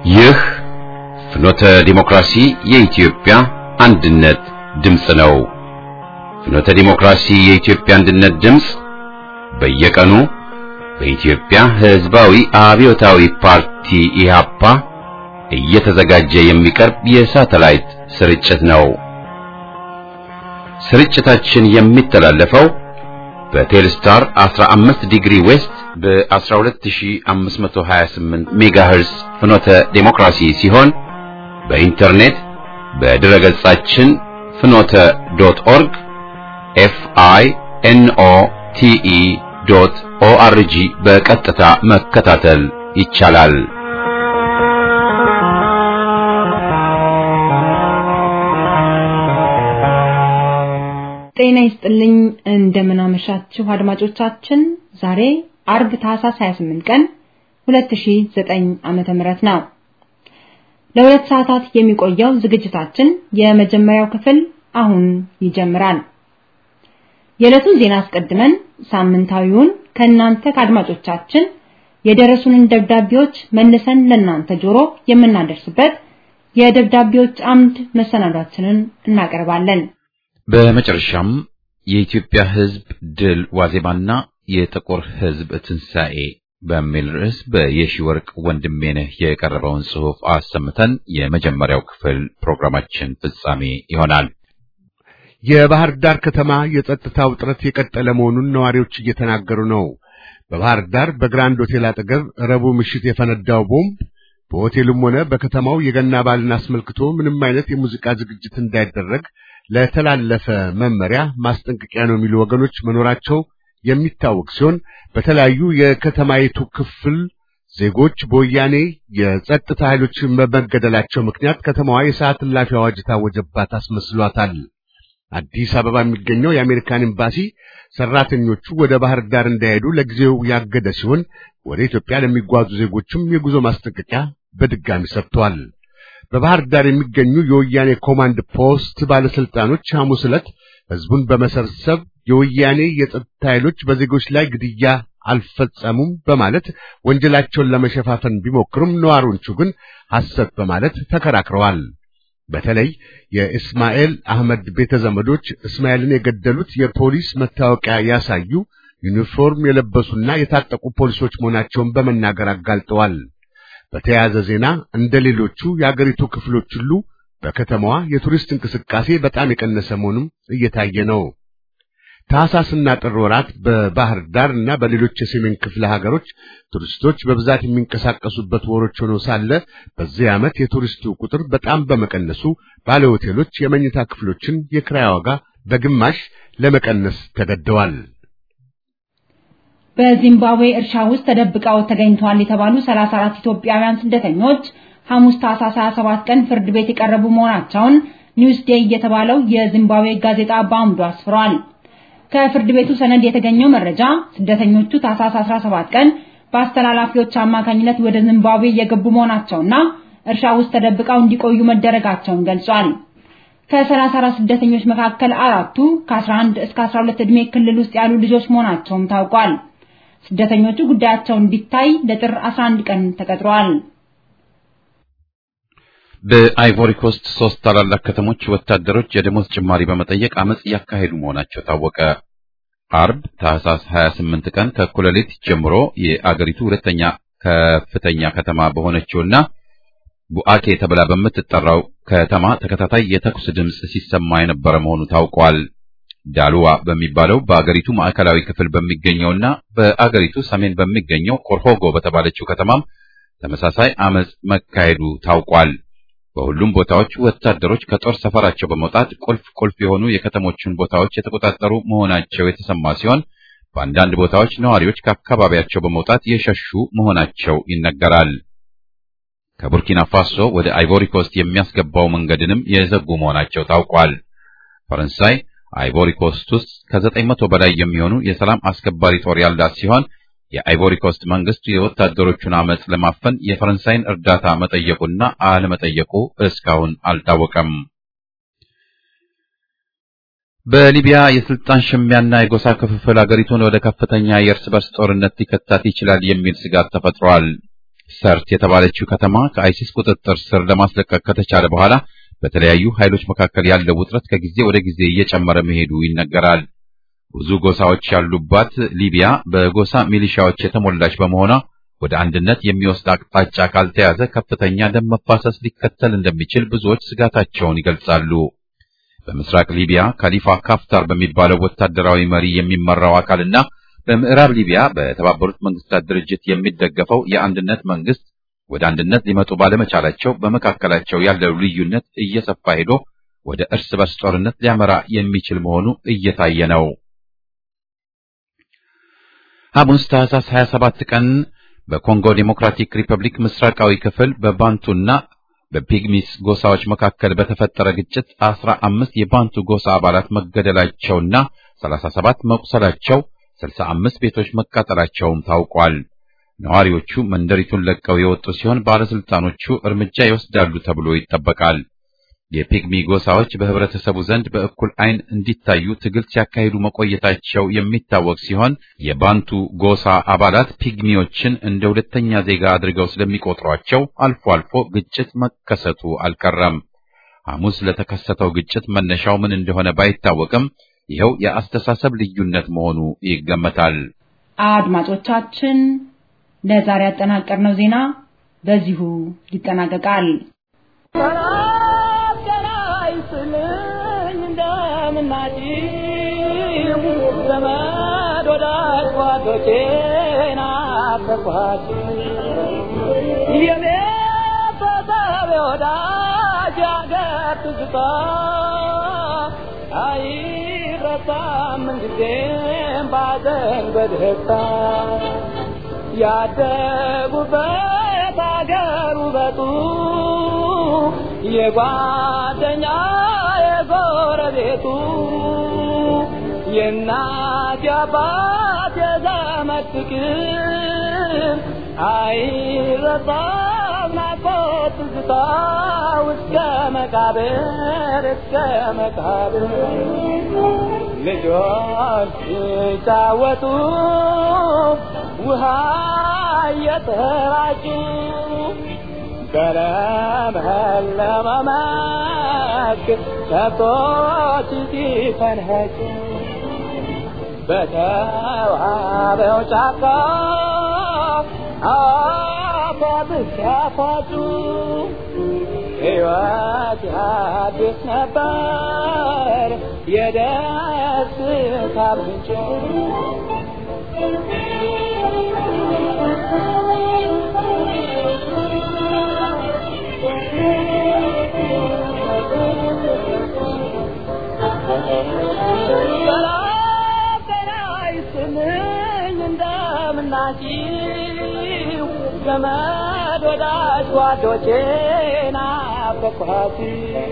ይህ ፍኖተ ዲሞክራሲ የኢትዮጵያ አንድነት ድምፅ ነው። ፍኖተ ዲሞክራሲ የኢትዮጵያ አንድነት ድምፅ በየቀኑ በኢትዮጵያ ሕዝባዊ አብዮታዊ ፓርቲ ኢህአፓ እየተዘጋጀ የሚቀርብ የሳተላይት ስርጭት ነው። ስርጭታችን የሚተላለፈው በቴልስታር 15 ዲግሪ ዌስት በ12528 ሜጋሄርስ ፍኖተ ዴሞክራሲ ሲሆን በኢንተርኔት በድረ ገጻችን ፍኖተ ዶት ኦርግ ኤፍ አይ ኤን ኦ ቲ ኢ ዶት ኦ አር ጂ በቀጥታ መከታተል ይቻላል። ጤና ይስጥልኝ እንደምን አመሻችሁ አድማጮቻችን። ዛሬ አርብ ታህሳስ 28 ቀን 2009 ዓመተ ምህረት ነው። ለሁለት ሰዓታት የሚቆየው ዝግጅታችን የመጀመሪያው ክፍል አሁን ይጀምራል። የዕለቱን ዜና አስቀድመን ሳምንታዊውን ከእናንተ ከአድማጮቻችን የደረሱንን ደብዳቤዎች መልሰን ለእናንተ ጆሮ የምናደርስበት የደብዳቤዎች አምድ መሰናዷችንን እናቀርባለን። በመጨረሻም የኢትዮጵያ ሕዝብ ድል ዋዜማና የጥቁር ሕዝብ ትንሣኤ በሚል ርዕስ በየሺ ወርቅ ወንድሜነህ የቀረበውን ጽሑፍ አሰምተን የመጀመሪያው ክፍል ፕሮግራማችን ፍጻሜ ይሆናል። የባህር ዳር ከተማ የጸጥታ ውጥረት የቀጠለ መሆኑን ነዋሪዎች እየተናገሩ ነው። በባህር ዳር በግራንድ ሆቴል አጠገብ ረቡዕ ምሽት የፈነዳው ቦምብ በሆቴሉም ሆነ በከተማው የገና በዓልን አስመልክቶ ምንም አይነት የሙዚቃ ዝግጅት እንዳይደረግ ለተላለፈ መመሪያ ማስጠንቀቂያ ነው የሚሉ ወገኖች መኖራቸው የሚታወቅ ሲሆን በተለያዩ የከተማይቱ ክፍል ዜጎች በወያኔ የጸጥታ ኃይሎች በመገደላቸው ምክንያት ከተማዋ የሰዓት እላፊ አዋጅ ታወጀባት አስመስሏታል። አዲስ አበባ የሚገኘው የአሜሪካን ኤምባሲ ሰራተኞቹ ወደ ባህር ዳር እንዳይሄዱ ለጊዜው ያገደ ሲሆን ወደ ኢትዮጵያ ለሚጓዙ ዜጎችም የጉዞ ማስጠንቀቂያ በድጋሚ ሰጥቷል። በባህር ዳር የሚገኙ የወያኔ ኮማንድ ፖስት ባለስልጣኖች ሐሙስ ዕለት ህዝቡን በመሰብሰብ የወያኔ የጸጥታ ኃይሎች በዜጎች ላይ ግድያ አልፈጸሙም በማለት ወንጀላቸውን ለመሸፋፈን ቢሞክሩም ነዋሪዎቹ ግን ሐሰት በማለት ተከራክረዋል። በተለይ የእስማኤል አህመድ ቤተ ዘመዶች እስማኤልን የገደሉት የፖሊስ መታወቂያ ያሳዩ ዩኒፎርም የለበሱና የታጠቁ ፖሊሶች መሆናቸውን በመናገር አጋልጠዋል። በተያያዘ ዜና እንደ ሌሎቹ የአገሪቱ ክፍሎች ሁሉ በከተማዋ የቱሪስት እንቅስቃሴ በጣም የቀነሰ መሆኑም እየታየ ነው። ታህሳስና ጥር ወራት በባህር ዳር እና በሌሎች የሰሜን ክፍለ ሀገሮች ቱሪስቶች በብዛት የሚንቀሳቀሱበት ወሮች ሆኖ ሳለ በዚህ ዓመት የቱሪስቱ ቁጥር በጣም በመቀነሱ ባለ ሆቴሎች የመኝታ ክፍሎችን የክራይ ዋጋ በግማሽ ለመቀነስ ተገደዋል። በዚምባብዌ እርሻ ውስጥ ተደብቀው ተገኝተዋል የተባሉ 34 ኢትዮጵያውያን ስደተኞች ሐሙስ ታህሳስ 27 ቀን ፍርድ ቤት የቀረቡ መሆናቸውን ኒውስ ዴይ የተባለው የዚምባብዌ ጋዜጣ በአምዱ አስፍሯል። ከፍርድ ቤቱ ሰነድ የተገኘው መረጃ ስደተኞቹ ታህሳስ 17 ቀን በአስተላላፊዎች አማካኝነት ወደ ዚምባብዌ የገቡ መሆናቸውና እርሻ ውስጥ ተደብቀው እንዲቆዩ መደረጋቸውን ገልጿል። ከ34 ስደተኞች መካከል አራቱ ከ11 እስከ 12 ዕድሜ ክልል ውስጥ ያሉ ልጆች መሆናቸውም ታውቋል። ስደተኞቹ ጉዳያቸው እንዲታይ ለጥር 11 ቀን ተቀጥሯል። በአይቮሪ ኮስት ሶስት ታላላቅ ከተሞች ወታደሮች የደሞዝ ጭማሪ በመጠየቅ አመጽ እያካሄዱ መሆናቸው ታወቀ። አርብ ታህሳስ 28 ቀን ከእኩለ ሌሊት ጀምሮ የአገሪቱ ሁለተኛ ከፍተኛ ከተማ በሆነችውና ቡአኬ ተብላ በምትጠራው ከተማ ተከታታይ የተኩስ ድምፅ ሲሰማ የነበረ መሆኑ ታውቋል። ዳሉዋ በሚባለው በአገሪቱ ማዕከላዊ ክፍል በሚገኘውና በአገሪቱ ሰሜን በሚገኘው ኮርሆጎ በተባለችው ከተማም ተመሳሳይ አመጽ መካሄዱ ታውቋል። በሁሉም ቦታዎች ወታደሮች ከጦር ሰፈራቸው በመውጣት ቁልፍ ቁልፍ የሆኑ የከተሞችን ቦታዎች የተቆጣጠሩ መሆናቸው የተሰማ ሲሆን በአንዳንድ ቦታዎች ነዋሪዎች ከአካባቢያቸው በመውጣት የሸሹ መሆናቸው ይነገራል። ከቡርኪና ፋሶ ወደ አይቮሪ ኮስት የሚያስገባው መንገድንም የዘጉ መሆናቸው ታውቋል። ፈረንሳይ አይቮሪ ኮስት ውስጥ ከዘጠኝ መቶ በላይ የሚሆኑ የሰላም አስከባሪ ጦር ያላት ሲሆን የአይቮሪ ኮስት መንግስት የወታደሮቹን አመጽ ለማፈን የፈረንሳይን እርዳታ መጠየቁና አለመጠየቁ እስካሁን አልታወቀም። በሊቢያ የስልጣን ሽሚያና የጎሳ ክፍፍል አገሪቱን ወደ ከፍተኛ የእርስ በርስ ጦርነት ሊከታት ይችላል የሚል ስጋት ተፈጥሯል። ሰርት የተባለችው ከተማ ከአይሲስ ቁጥጥር ስር ለማስለቀቅ ከተቻለ በኋላ በተለያዩ ኃይሎች መካከል ያለው ውጥረት ከጊዜ ወደ ጊዜ እየጨመረ መሄዱ ይነገራል። ብዙ ጎሳዎች ያሉባት ሊቢያ በጎሳ ሚሊሻዎች የተሞላች በመሆኗ ወደ አንድነት የሚወስድ አቅጣጫ ካልተያዘ ከፍተኛ ደም መፋሰስ ሊከተል እንደሚችል ብዙዎች ስጋታቸውን ይገልጻሉ። በምስራቅ ሊቢያ ካሊፋ ካፍታር በሚባለው ወታደራዊ መሪ የሚመራው አካልና በምዕራብ ሊቢያ በተባበሩት መንግስታት ድርጅት የሚደገፈው የአንድነት መንግስት ወደ አንድነት ሊመጡ ባለመቻላቸው በመካከላቸው ያለው ልዩነት እየሰፋ ሄዶ ወደ እርስ በርስ ጦርነት ሊያመራ የሚችል መሆኑ እየታየ ነው። ሐሙስ ታህሳስ 27 ቀን በኮንጎ ዴሞክራቲክ ሪፐብሊክ ምስራቃዊ ክፍል በባንቱና በፒግሚስ ጎሳዎች መካከል በተፈጠረ ግጭት አስራ አምስት የባንቱ ጎሳ አባላት መገደላቸውና ሰላሳ ሰባት መቁሰላቸው ስልሳ አምስት ቤቶች መቃጠላቸውም ታውቋል። ነዋሪዎቹ መንደሪቱን ለቀው የወጡ ሲሆን ባለስልጣኖቹ እርምጃ ይወስዳሉ ተብሎ ይጠበቃል። የፒግሚ ጎሳዎች በህብረተሰቡ ዘንድ በእኩል ዓይን እንዲታዩ ትግል ሲያካሂዱ መቆየታቸው የሚታወቅ ሲሆን የባንቱ ጎሳ አባላት ፒግሚዎችን እንደ ሁለተኛ ዜጋ አድርገው ስለሚቆጥሯቸው አልፎ አልፎ ግጭት መከሰቱ አልቀረም። ሐሙስ ለተከሰተው ግጭት መነሻው ምን እንደሆነ ባይታወቅም ይኸው የአስተሳሰብ ልዩነት መሆኑ ይገመታል። አድማጮቻችን ለዛሬ ያጠናቀርነው ዜና በዚሁ ይጠናቀቃል። ዘመድ ወዳጅ ጓዶቼን አፈኳት የቤተሰብ ወዳጅ አገር ትዝታ አይረሳም ምንጊዜም ባዘን በደስታ ያደጉበት አገር ውበቱ የጓደኛ የጎረቤቱ የእናት የአባት የዘመድ ፍቅር አይረሳም ናፍቆት ትዝታ እስከ መቃብር እስከ መቃብር ልጆች ሲጫወቱ ውሃ እየተራጩ በለመለመ መስክ ከብቶች ሲፈንኸጩ በተዋበው ጫካ አፏብስ ያፏጩ ሕይወት ያድስ ነበር የደስታ ምንጭ እንደምናችሁ ዘመድ ወዳጅ ጓዶቼ ናፈኳት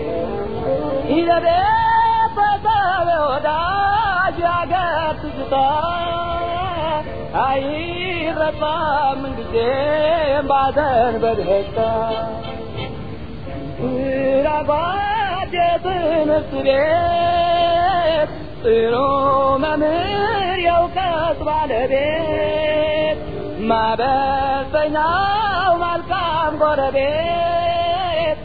ይዘቤተሰብ ወዳጅ ያገር ትዝታ አይረሳም ምንጊዜም ባዘን በደስታ ራጓድ የትምህርት ቤት ጥሩ መምህር የእውቀት ባለቤት ማበሰኛው መልካም ጎረቤት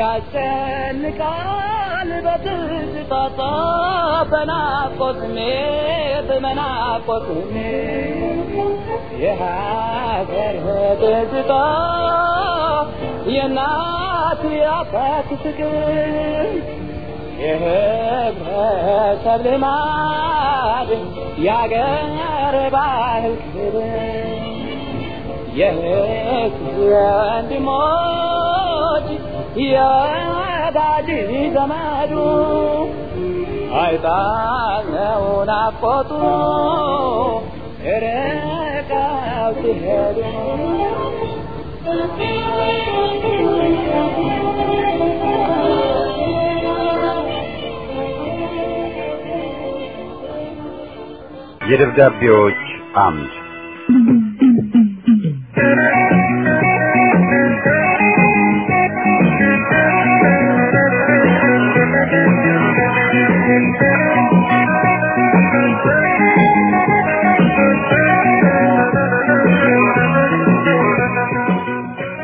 ያስጨንቃል በትዝታታ በናፍቆት ስሜት በናፍቆት ስሜት የሀገር ትዝታ የእናት የአባት ፍቅር የህብረተሰብ ልማድ የአገር ባህል ክብር የህዝብ ወንድሞች የወዳጅ ዘመዱ አይጣለው ናፍቆቱ ርቀው ሲሄዱ የደብዳቤዎች አምድ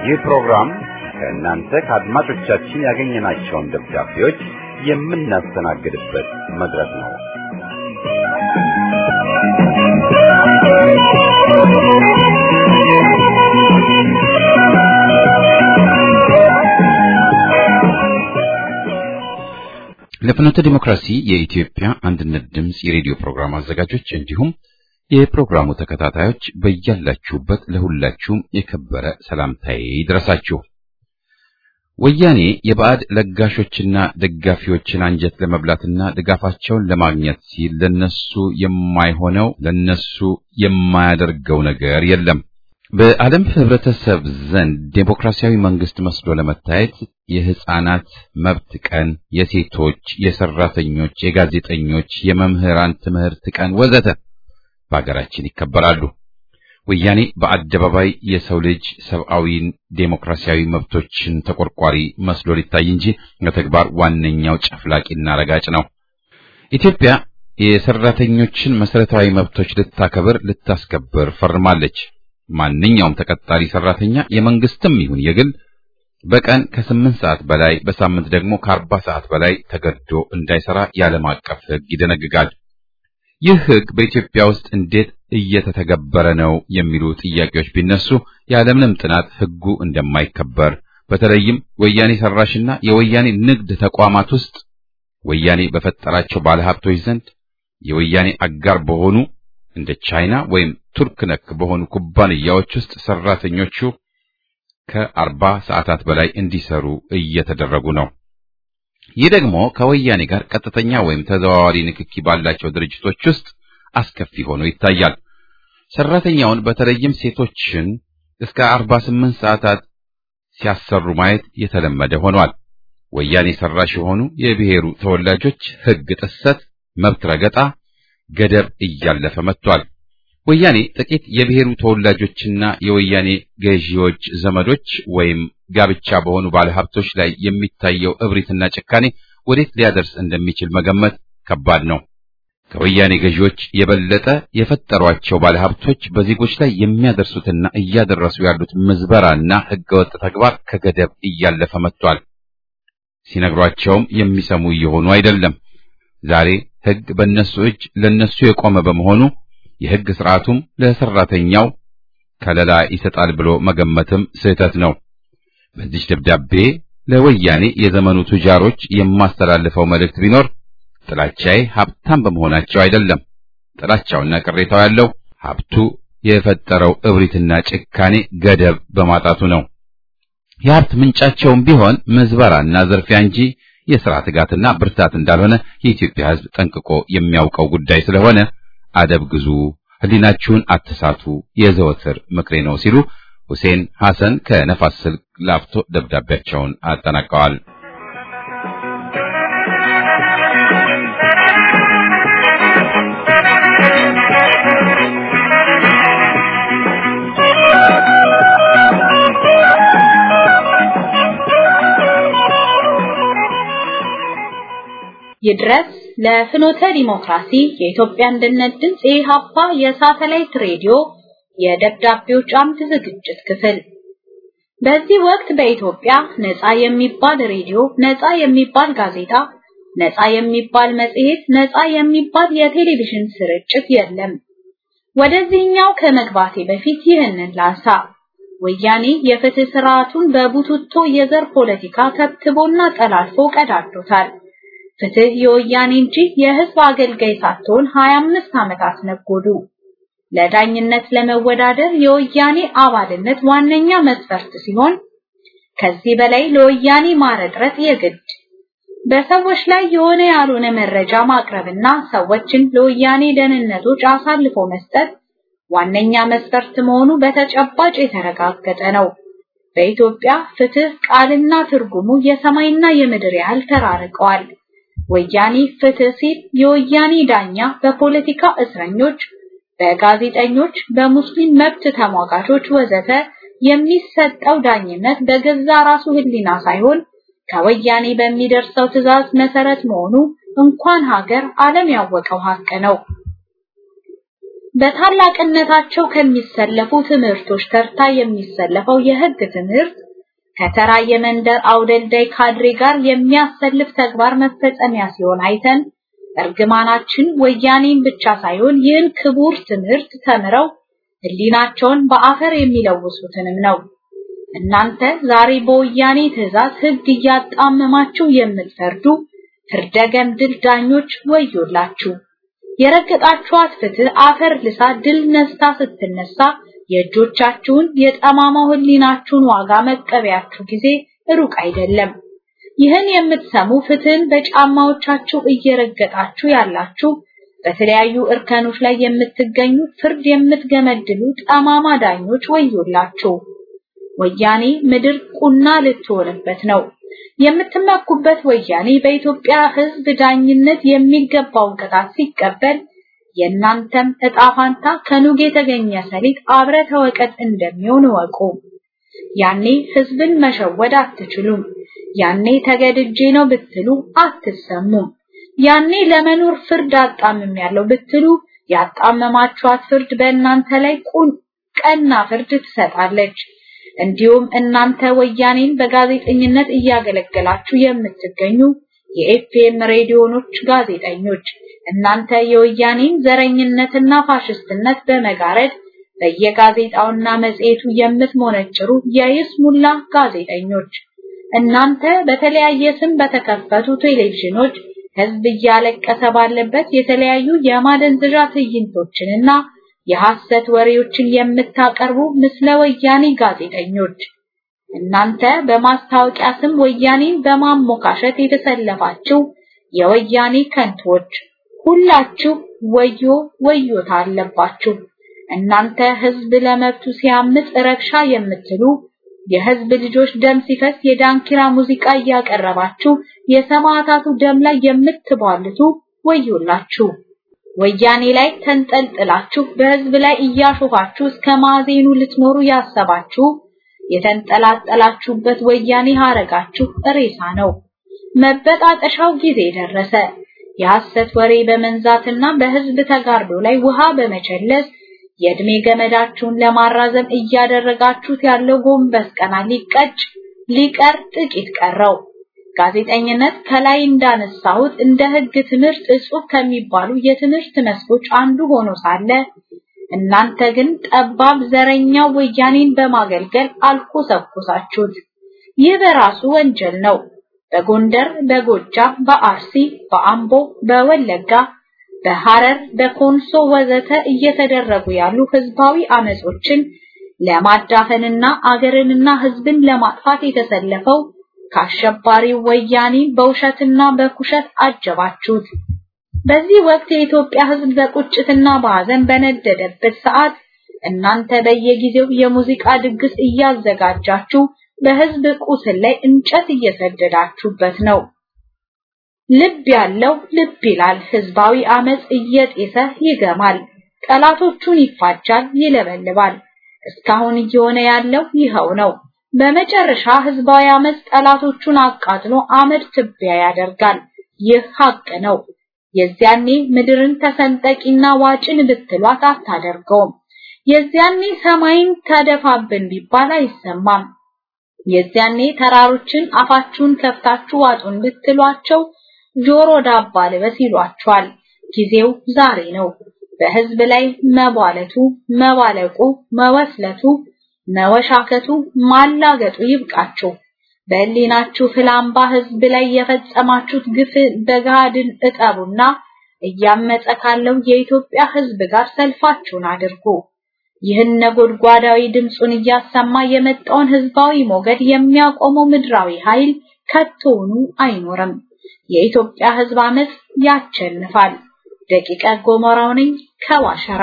ይህ ፕሮግራም ከእናንተ ከአድማጮቻችን ያገኘናቸውን ደብዳቤዎች የምናስተናግድበት መድረክ ነው። ለፍኖተ ዲሞክራሲ የኢትዮጵያ አንድነት ድምፅ የሬዲዮ ፕሮግራም አዘጋጆች እንዲሁም የፕሮግራሙ ተከታታዮች በያላችሁበት ለሁላችሁም የከበረ ሰላምታዬ ይድረሳችሁ። ወያኔ የባዕድ ለጋሾችና ደጋፊዎችን አንጀት ለመብላትና ድጋፋቸውን ለማግኘት ሲል ለነሱ የማይሆነው ለነሱ የማያደርገው ነገር የለም። በዓለም ሕብረተሰብ ዘንድ ዴሞክራሲያዊ መንግስት መስሎ ለመታየት የሕፃናት መብት ቀን፣ የሴቶች፣ የሰራተኞች፣ የጋዜጠኞች፣ የመምህራን ትምህርት ቀን ወዘተ በሀገራችን ይከበራሉ። ወያኔ በአደባባይ የሰው ልጅ ሰብአዊን ዴሞክራሲያዊ መብቶችን ተቆርቋሪ መስሎ ሊታይ እንጂ በተግባር ዋነኛው ጨፍላቂና ረጋጭ ነው። ኢትዮጵያ የሰራተኞችን መሰረታዊ መብቶች ልታከብር፣ ልታስከብር ፈርማለች። ማንኛውም ተቀጣሪ ሰራተኛ የመንግስትም ይሁን የግል በቀን ከስምንት ሰዓት በላይ በሳምንት ደግሞ ከአርባ ሰዓት በላይ ተገዶ እንዳይሰራ የዓለም አቀፍ ሕግ ይደነግጋል። ይህ ሕግ በኢትዮጵያ ውስጥ እንዴት እየተተገበረ ነው የሚሉ ጥያቄዎች ቢነሱ ያለምንም ጥናት ሕጉ እንደማይከበር በተለይም ወያኔ ሰራሽና የወያኔ ንግድ ተቋማት ውስጥ ወያኔ በፈጠራቸው ባለሀብቶች ዘንድ የወያኔ አጋር በሆኑ እንደ ቻይና ወይም ቱርክ ነክ በሆኑ ኩባንያዎች ውስጥ ሰራተኞቹ ከአርባ ሰዓታት በላይ እንዲሰሩ እየተደረጉ ነው። ይህ ደግሞ ከወያኔ ጋር ቀጥተኛ ወይም ተዘዋዋሪ ንክኪ ባላቸው ድርጅቶች ውስጥ አስከፊ ሆኖ ይታያል። ሰራተኛውን በተለይም ሴቶችን እስከ 48 ሰዓታት ሲያሰሩ ማየት የተለመደ ሆኗል። ወያኔ ሰራሽ የሆኑ የብሔሩ ተወላጆች ሕግ ጥሰት፣ መብት ረገጣ ገደብ እያለፈ መጥቷል። ወያኔ ጥቂት የብሔሩ ተወላጆችና የወያኔ ገዢዎች ዘመዶች ወይም ጋብቻ በሆኑ ባለሀብቶች ላይ የሚታየው እብሪትና ጭካኔ ወዴት ሊያደርስ እንደሚችል መገመት ከባድ ነው። ከወያኔ ገዢዎች የበለጠ የፈጠሯቸው ባለሀብቶች በዜጎች ላይ የሚያደርሱትና እያደረሱ ያሉት ምዝበራና ሕገወጥ ተግባር ከገደብ እያለፈ መጥቷል። ሲነግሯቸውም የሚሰሙ እየሆኑ አይደለም። ዛሬ ሕግ በእነሱ እጅ ለነሱ የቆመ በመሆኑ የሕግ ስርዓቱም ለሰራተኛው ከለላ ይሰጣል ብሎ መገመትም ስህተት ነው። በዚህ ደብዳቤ ለወያኔ የዘመኑ ቱጃሮች የማስተላልፈው መልእክት ቢኖር ጥላቻዬ ሀብታም በመሆናቸው አይደለም። ጥላቻውና ቅሬታው ያለው ሀብቱ የፈጠረው እብሪትና ጭካኔ ገደብ በማጣቱ ነው። የሀብት ምንጫቸውም ቢሆን ምዝበራና ዝርፊያ እንጂ የሥራ ትጋትና ብርታት እንዳልሆነ የኢትዮጵያ ሕዝብ ጠንቅቆ የሚያውቀው ጉዳይ ስለሆነ አደብ ግዙ፣ ሕሊናችሁን አትሳቱ የዘወትር ምክሬ ነው ሲሉ ሁሴን ሐሰን ከነፋስ ስልክ ላፍቶ ደብዳቤያቸውን አጠናቀዋል። ይድረስ ለፍኖተ ዲሞክራሲ የኢትዮጵያ አንድነት ድምፅ የኢሃፓ የሳተላይት ሬዲዮ የደብዳቤዎች አምድ ዝግጅት ክፍል። በዚህ ወቅት በኢትዮጵያ ነፃ የሚባል ሬዲዮ፣ ነፃ የሚባል ጋዜጣ፣ ነፃ የሚባል መጽሔት፣ ነፃ የሚባል የቴሌቪዥን ስርጭት የለም። ወደዚህኛው ከመግባቴ በፊት ይህንን ላንሳ። ወያኔ የፍትህ ስርዓቱን በቡትቶ የዘር ፖለቲካ ተብትቦና ጠላልፎ ቀዳዶታል። ፍትህ የወያኔ እንጂ የህዝብ አገልጋይ ሳትሆን 25 ዓመታት ነጎዱ። ለዳኝነት ለመወዳደር የወያኔ አባልነት ዋነኛ መስፈርት ሲሆን ከዚህ በላይ ለወያኔ ማረጥረጥ የግድ በሰዎች ላይ የሆነ ያልሆነ መረጃ ማቅረብና ሰዎችን ለወያኔ ደህንነቶች አሳልፎ መስጠት ዋነኛ መስፈርት መሆኑ በተጨባጭ የተረጋገጠ ነው። በኢትዮጵያ ፍትህ ቃልና ትርጉሙ የሰማይና የምድር ያህል ተራርቀዋል። ወያኔ ፍትህ ሲል የወያኔ ዳኛ በፖለቲካ እስረኞች፣ በጋዜጠኞች፣ በሙስሊም መብት ተሟጋቾች ወዘተ የሚሰጠው ዳኝነት በገዛ ራሱ ህሊና ሳይሆን ከወያኔ በሚደርሰው ትዕዛዝ መሰረት መሆኑ እንኳን ሀገር ዓለም ያወቀው ሀቅ ነው። በታላቅነታቸው ከሚሰለፉ ትምህርቶች ተርታ የሚሰለፈው የህግ ትምህርት ከተራ የመንደር አውደልዳይ ካድሬ ጋር የሚያሰልፍ ተግባር መፈጸሚያ ሲሆን አይተን እርግማናችን ወያኔን ብቻ ሳይሆን ይህን ክቡር ትምህርት ተምረው ህሊናቸውን በአፈር የሚለውሱትንም ነው። እናንተ ዛሬ በወያኔ ትዕዛዝ ህግ እያጣመማችሁ የምትፈርዱ ፍርደ ገምድል ዳኞች ወዮላችሁ። የረገጣችኋት ፍትህ አፈር ልሳ ድል ነስታ ስትነሳ የእጆቻችሁን የጠማማው ህሊናችሁን ዋጋ መቀበያችሁ ጊዜ ሩቅ አይደለም። ይህን የምትሰሙ ፍትህን በጫማዎቻችሁ እየረገጣችሁ ያላችሁ በተለያዩ እርከኖች ላይ የምትገኙ ፍርድ የምትገመድሉ ጠማማ ዳኞች ወዮላችሁ። ወያኔ ምድር ቁና ልትሆንበት ነው። የምትመኩበት ወያኔ በኢትዮጵያ ህዝብ ዳኝነት የሚገባውን ቅጣት ሲቀበል የእናንተም እጣ ፋንታ ከኑግ የተገኘ ሰሊጥ አብረ ተወቀጥ እንደሚሆን ወቁ። ያኔ ህዝብን መሸወድ አትችሉም። ያኔ ተገድጄ ነው ብትሉ አትሰሙም። ያኔ ለመኖር ፍርድ አጣምም ያለው ብትሉ ያጣመማችኋት ፍርድ በእናንተ ላይ ቁን ቀና ፍርድ ትሰጣለች። እንዲሁም እናንተ ወያኔን በጋዜጠኝነት እያገለገላችሁ የምትገኙ የኤፍኤም ሬዲዮኖች ጋዜጠኞች እናንተ የወያኔን ዘረኝነትና ፋሽስትነት በመጋረድ በየጋዜጣውና መጽሔቱ የምትሞነጭሩ የይስሙላ ጋዜጠኞች እናንተ በተለያየ ስም በተከፈቱ ቴሌቪዥኖች ህዝብ እያለቀሰ ባለበት የተለያዩ የማደንዘዣ ትዕይንቶችንና የሐሰት ወሬዎችን የምታቀርቡ ምስለ ወያኔ ጋዜጠኞች እናንተ በማስታወቂያ ስም ወያኔን በማሞካሸት የተሰለፋችሁ የወያኔ ከንቶች ሁላችሁ ወዮ ወዮታ አለባችሁ። እናንተ ህዝብ ለመብቱ ሲያምጽ ረብሻ የምትሉ የህዝብ ልጆች ደም ሲፈስ የዳንኪራ ሙዚቃ እያቀረባችሁ የሰማዕታቱ ደም ላይ የምትቧልቱ ወዮላችሁ። ወያኔ ላይ ተንጠልጥላችሁ በህዝብ ላይ እያሾፋችሁ እስከ ማዜኑ ልትኖሩ ያሰባችሁ የተንጠላጠላችሁበት ወያኔ ሀረጋችሁ ሬሳ ነው። መበጣጠሻው ጊዜ ደረሰ። የሐሰት ወሬ በመንዛትና በህዝብ ተጋርዶ ላይ ውሃ በመቸለስ የእድሜ ገመዳችሁን ለማራዘም እያደረጋችሁት ያለው ጎንበስ ቀና ሊቀጭ ሊቀር ጥቂት ቀረው። ጋዜጠኝነት ከላይ እንዳነሳሁት እንደ ህግ ትምህርት እጹብ ከሚባሉ የትምህርት መስኮች አንዱ ሆኖ ሳለ እናንተ ግን ጠባብ ዘረኛ ወያኔን በማገልገል አልኮሰኮሳችሁት። ይህ በራሱ ወንጀል ነው። በጎንደር፣ በጎጃም፣ በአርሲ፣ በአምቦ፣ በወለጋ፣ በሐረር፣ በኮንሶ ወዘተ እየተደረጉ ያሉ ህዝባዊ አመጾችን ለማዳፈንና አገርንና ህዝብን ለማጥፋት የተሰለፈው ከአሸባሪው ወያኔ በውሸትና በኩሸት አጀባችሁት። በዚህ ወቅት የኢትዮጵያ ህዝብ በቁጭትና በሐዘን በነደደበት ሰዓት እናንተ በየጊዜው የሙዚቃ ድግስ እያዘጋጃችሁ በህዝብ ቁስል ላይ እንጨት እየሰደዳችሁበት ነው። ልብ ያለው ልብ ይላል። ህዝባዊ አመጽ እየጤሰ ይገማል። ጠላቶቹን ይፋጃል፣ ይለበልባል። እስካሁን እየሆነ ያለው ይኸው ነው። በመጨረሻ ህዝባዊ አመጽ ጠላቶቹን አቃጥሎ አመድ ትቢያ ያደርጋል። ይህ ሀቅ ነው። የዚያኔ ምድርን ተሰንጠቂና ዋጭን ብትሏት አታደርገውም። የዚያኔ ሰማይን ተደፋብን ቢባል አይሰማም። የዚያኔ ተራሮችን አፋችሁን ከፍታችሁ ዋጡን ብትሏቸው ጆሮ ዳባ ልበስ ይሏቸዋል። ጊዜው ዛሬ ነው። በህዝብ ላይ መቧለቱ፣ መባለቁ፣ መወስለቱ፣ መወሻከቱ፣ ማላገጡ ይብቃችሁ። በህሊናችሁ ፍላምባ ህዝብ ላይ የፈጸማችሁት ግፍ በጋድን እጠቡና እያመፀ ካለው የኢትዮጵያ ህዝብ ጋር ሰልፋችሁን አድርጉ። ይህን ነጎድጓዳዊ ድምፁን እያሰማ የመጣውን ህዝባዊ ሞገድ የሚያቆመው ምድራዊ ኃይል ከቶውኑ አይኖርም። የኢትዮጵያ ህዝብ አመጽ ያቸንፋል። ደቂቀ ጎመራው ነኝ ከዋሸራ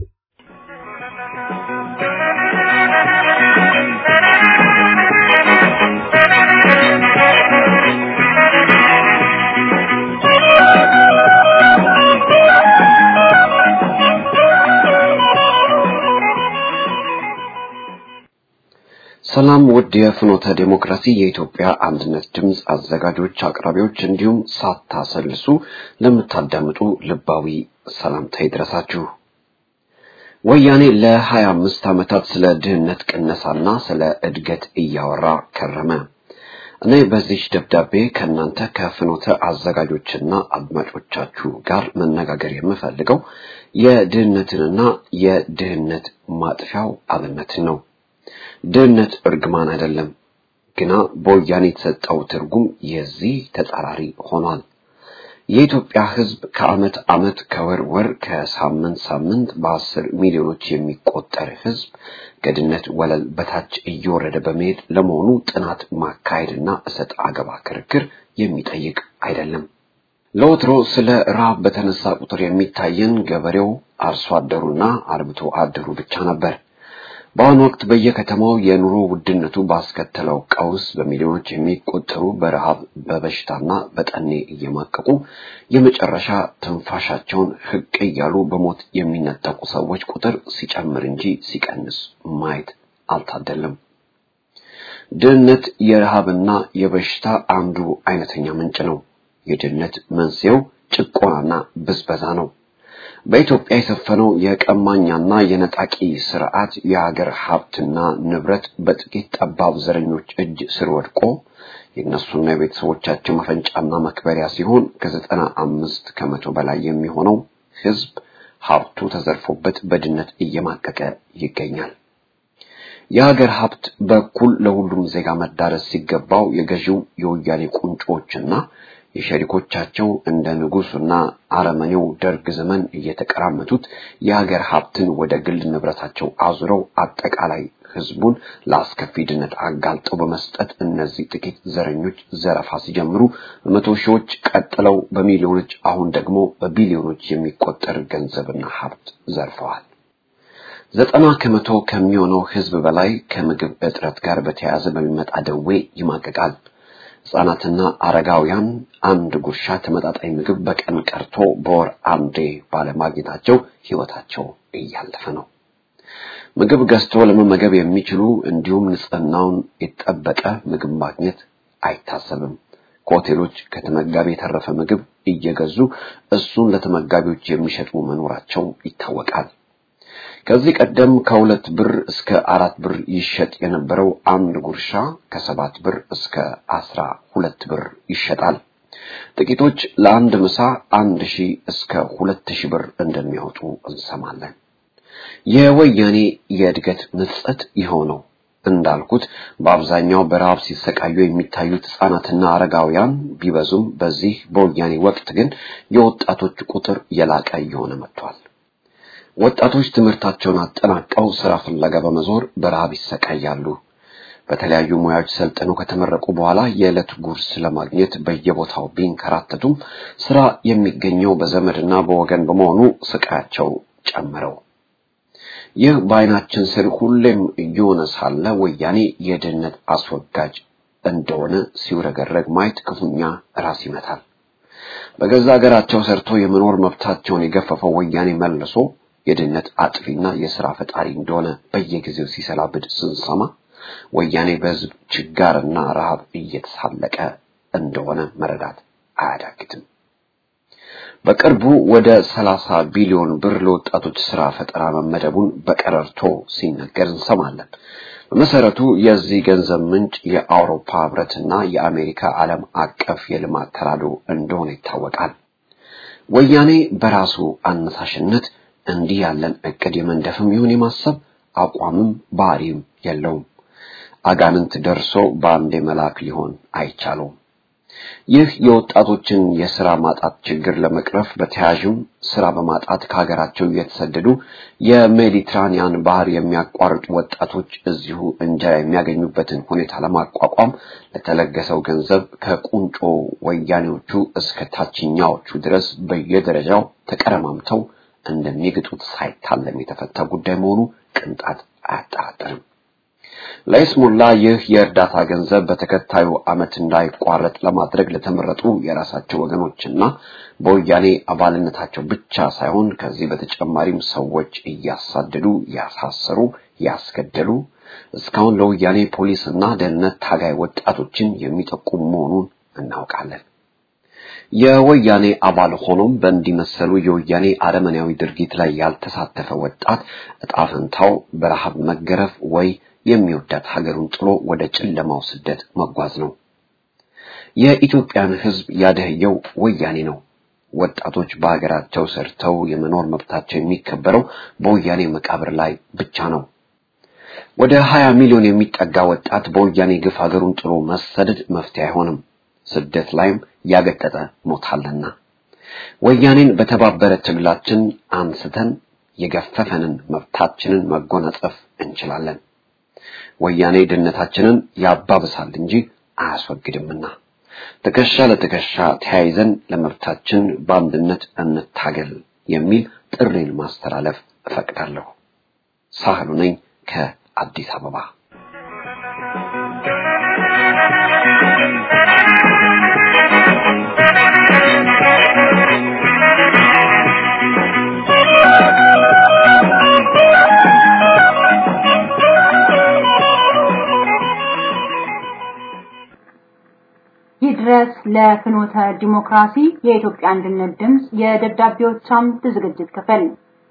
ሰላም ውድ የፍኖተ ዴሞክራሲ የኢትዮጵያ አንድነት ድምፅ አዘጋጆች፣ አቅራቢዎች እንዲሁም ሳታሰልሱ ለምታዳምጡ ልባዊ ሰላምታ ይድረሳችሁ። ወያኔ ለሀያ አምስት ዓመታት ስለ ድህነት ቅነሳና ስለ እድገት እያወራ ከረመ። እኔ በዚህ ደብዳቤ ከእናንተ ከፍኖተ አዘጋጆችና አድማጮቻችሁ ጋር መነጋገር የምፈልገው የድህነትንና የድህነት ማጥፊያው አብነትን ነው። ድህነት እርግማን አይደለም፣ ግና በወያኔ የተሰጠው ትርጉም የዚህ ተጻራሪ ሆኗል። የኢትዮጵያ ሕዝብ ከዓመት ዓመት ከወር ወር ከሳምንት ሳምንት በአስር ሚሊዮኖች የሚቆጠር ሕዝብ ከድህነት ወለል በታች እየወረደ በመሄድ ለመሆኑ ጥናት ማካሄድና እሰጥ አገባ ክርክር የሚጠይቅ አይደለም። ለወትሮ ስለ ረሃብ በተነሳ ቁጥር የሚታየን ገበሬው፣ አርሶ አደሩና አርብቶ አደሩ ብቻ ነበር። በአሁኑ ወቅት በየከተማው የኑሮ ውድነቱ ባስከተለው ቀውስ በሚሊዮኖች የሚቆጠሩ በረሃብ በበሽታና በጠኔ እየማቀቁ የመጨረሻ ትንፋሻቸውን ህቅ እያሉ በሞት የሚነጠቁ ሰዎች ቁጥር ሲጨምር እንጂ ሲቀንስ ማየት አልታደለም። ድህነት የረሃብና የበሽታ አንዱ አይነተኛ ምንጭ ነው። የድህነት መንስኤው ጭቆናና ብዝበዛ ነው። በኢትዮጵያ የሰፈነው የቀማኛና የነጣቂ ስርዓት የሀገር ሀብትና ንብረት በጥቂት ጠባብ ዘረኞች እጅ ስር ወድቆ የእነሱና የቤተሰቦቻቸው መፈንጫና መክበሪያ ሲሆን ከዘጠና አምስት ከመቶ በላይ የሚሆነው ህዝብ ሀብቱ ተዘርፎበት በድህነት እየማቀቀ ይገኛል። የሀገር ሀብት በኩል ለሁሉም ዜጋ መዳረስ ሲገባው የገዢው የወያኔ ቁንጮችና የሸሪኮቻቸው እንደ ንጉሱና አረመኔው ደርግ ዘመን እየተቀራመቱት የሀገር ሀብትን ወደ ግል ንብረታቸው አዙረው አጠቃላይ ህዝቡን ለአስከፊ ድህነት አጋልጠው በመስጠት እነዚህ ጥቂት ዘረኞች ዘረፋ ሲጀምሩ በመቶ ሺዎች ቀጥለው በሚሊዮኖች አሁን ደግሞ በቢሊዮኖች የሚቆጠር ገንዘብና ሀብት ዘርፈዋል። ዘጠና ከመቶ ከሚሆነው ህዝብ በላይ ከምግብ እጥረት ጋር በተያያዘ በሚመጣ ደዌ ይማቀቃል። ህጻናትና አረጋውያን አንድ ጉርሻ ተመጣጣኝ ምግብ በቀን ቀርቶ በወር አንዴ ባለማግኘታቸው ህይወታቸው እያለፈ ነው። ምግብ ገዝቶ ለመመገብ የሚችሉ እንዲሁም ንጽህናውን የጠበቀ ምግብ ማግኘት አይታሰብም። ከሆቴሎች ከተመጋቢ የተረፈ ምግብ እየገዙ እሱን ለተመጋቢዎች የሚሸጡ መኖራቸው ይታወቃል። ከዚህ ቀደም ከሁለት ብር እስከ አራት ብር ይሸጥ የነበረው አንድ ጉርሻ ከሰባት ብር እስከ አስራ ሁለት ብር ይሸጣል። ጥቂቶች ለአንድ ምሳ አንድ ሺህ እስከ ሁለት ሺህ ብር እንደሚያወጡ እንሰማለን። የወያኔ የእድገት ምጸት የሆነው እንዳልኩት በአብዛኛው በረሃብ ሲሰቃዩ የሚታዩት ህጻናትና አረጋውያን ቢበዙም በዚህ በወያኔ ወቅት ግን የወጣቶች ቁጥር የላቀ እየሆነ መጥቷል። ወጣቶች ትምህርታቸውን አጠናቀው ስራ ፍለጋ በመዞር በረሃብ ይሰቃያሉ። በተለያዩ ሙያዎች ሰልጥነው ከተመረቁ በኋላ የዕለት ጉርስ ለማግኘት በየቦታው ቢንከራተቱም ስራ የሚገኘው በዘመድና በወገን በመሆኑ ስቃያቸው ጨምረው ይህ በዓይናችን ስር ሁሌም እየሆነ ሳለ ወያኔ የድህነት አስወጋጅ እንደሆነ ሲውረገረግ ማየት ክፉኛ ራስ ይመታል። በገዛ ሀገራቸው ሰርቶ የመኖር መብታቸውን የገፈፈው ወያኔ መልሶ የድህነት አጥፊና የሥራ ፈጣሪ እንደሆነ በየጊዜው ሲሰላብድ ስንሰማ ወያኔ በህዝብ ችጋርና ረሃብ እየተሳለቀ እንደሆነ መረዳት አያዳግትም። በቅርቡ ወደ 30 ቢሊዮን ብር ለወጣቶች ስራ ፈጠራ መመደቡን በቀረርቶ ሲነገር እንሰማለን። በመሰረቱ የዚህ ገንዘብ ምንጭ የአውሮፓ ህብረትና የአሜሪካ ዓለም አቀፍ የልማት ተራድኦ እንደሆነ ይታወቃል። ወያኔ በራሱ አነሳሽነት እንዲህ ያለን እቅድ የመንደፍም ይሁን የማሰብ አቋምም ባህሪም የለውም። አጋንንት ደርሶ በአንዴ መልአክ ሊሆን አይቻለውም። ይህ የወጣቶችን የስራ ማጣት ችግር ለመቅረፍ በተያያዥም ስራ በማጣት ከሀገራቸው እየተሰደዱ የሜዲትራኒያን ባህር የሚያቋርጡ ወጣቶች እዚሁ እንጀራ የሚያገኙበትን ሁኔታ ለማቋቋም ለተለገሰው ገንዘብ ከቁንጮ ወያኔዎቹ እስከ ታችኛዎቹ ድረስ በየደረጃው ተቀረማምተው እንደሚግጡት ሳይታለም የተፈታ ጉዳይ መሆኑ ቅንጣት አያጠራጥርም። ለይስሙላ ይህ የእርዳታ ገንዘብ በተከታዩ ዓመት እንዳይቋረጥ ለማድረግ ለተመረጡ የራሳቸው ወገኖችና በወያኔ አባልነታቸው ብቻ ሳይሆን ከዚህ በተጨማሪም ሰዎች እያሳደዱ ያሳሰሩ፣ ያስገደሉ እስካሁን ለወያኔ ፖሊስና ደህንነት ታጋይ ወጣቶችን የሚጠቁም መሆኑን እናውቃለን። የወያኔ አባል ሆኖም በእንዲመሰሉ የወያኔ አረመኔያዊ ድርጊት ላይ ያልተሳተፈ ወጣት እጣ ፈንታው በረሃብ መገረፍ ወይ የሚወዳት ሀገሩን ጥሎ ወደ ጨለማው ስደት መጓዝ ነው። የኢትዮጵያን ሕዝብ ያደህየው ወያኔ ነው። ወጣቶች በሀገራቸው ሰርተው የመኖር መብታቸው የሚከበረው በወያኔ መቃብር ላይ ብቻ ነው። ወደ 20 ሚሊዮን የሚጠጋ ወጣት በወያኔ ግፍ ሀገሩን ጥሎ መሰደድ መፍትሄ አይሆንም። ስደት ላይም ያገጠጠ ሞታልና ወያኔን በተባበረ ትግላችን አንስተን የገፈፈንን መብታችንን መጎናጸፍ እንችላለን። ወያኔ ድህነታችንን ያባብሳል እንጂ አያስወግድምና ትከሻ ለትከሻ ተያይዘን ለመብታችን በአንድነት እንታገል የሚል ጥሪን ማስተላለፍ እፈቅዳለሁ። ሳህሉ ነኝ ከአዲስ አበባ። ይድረስ ለፍኖተ ዲሞክራሲ የኢትዮጵያ አንድነት ድምፅ የደብዳቤዎች አምድ ዝግጅት ክፍል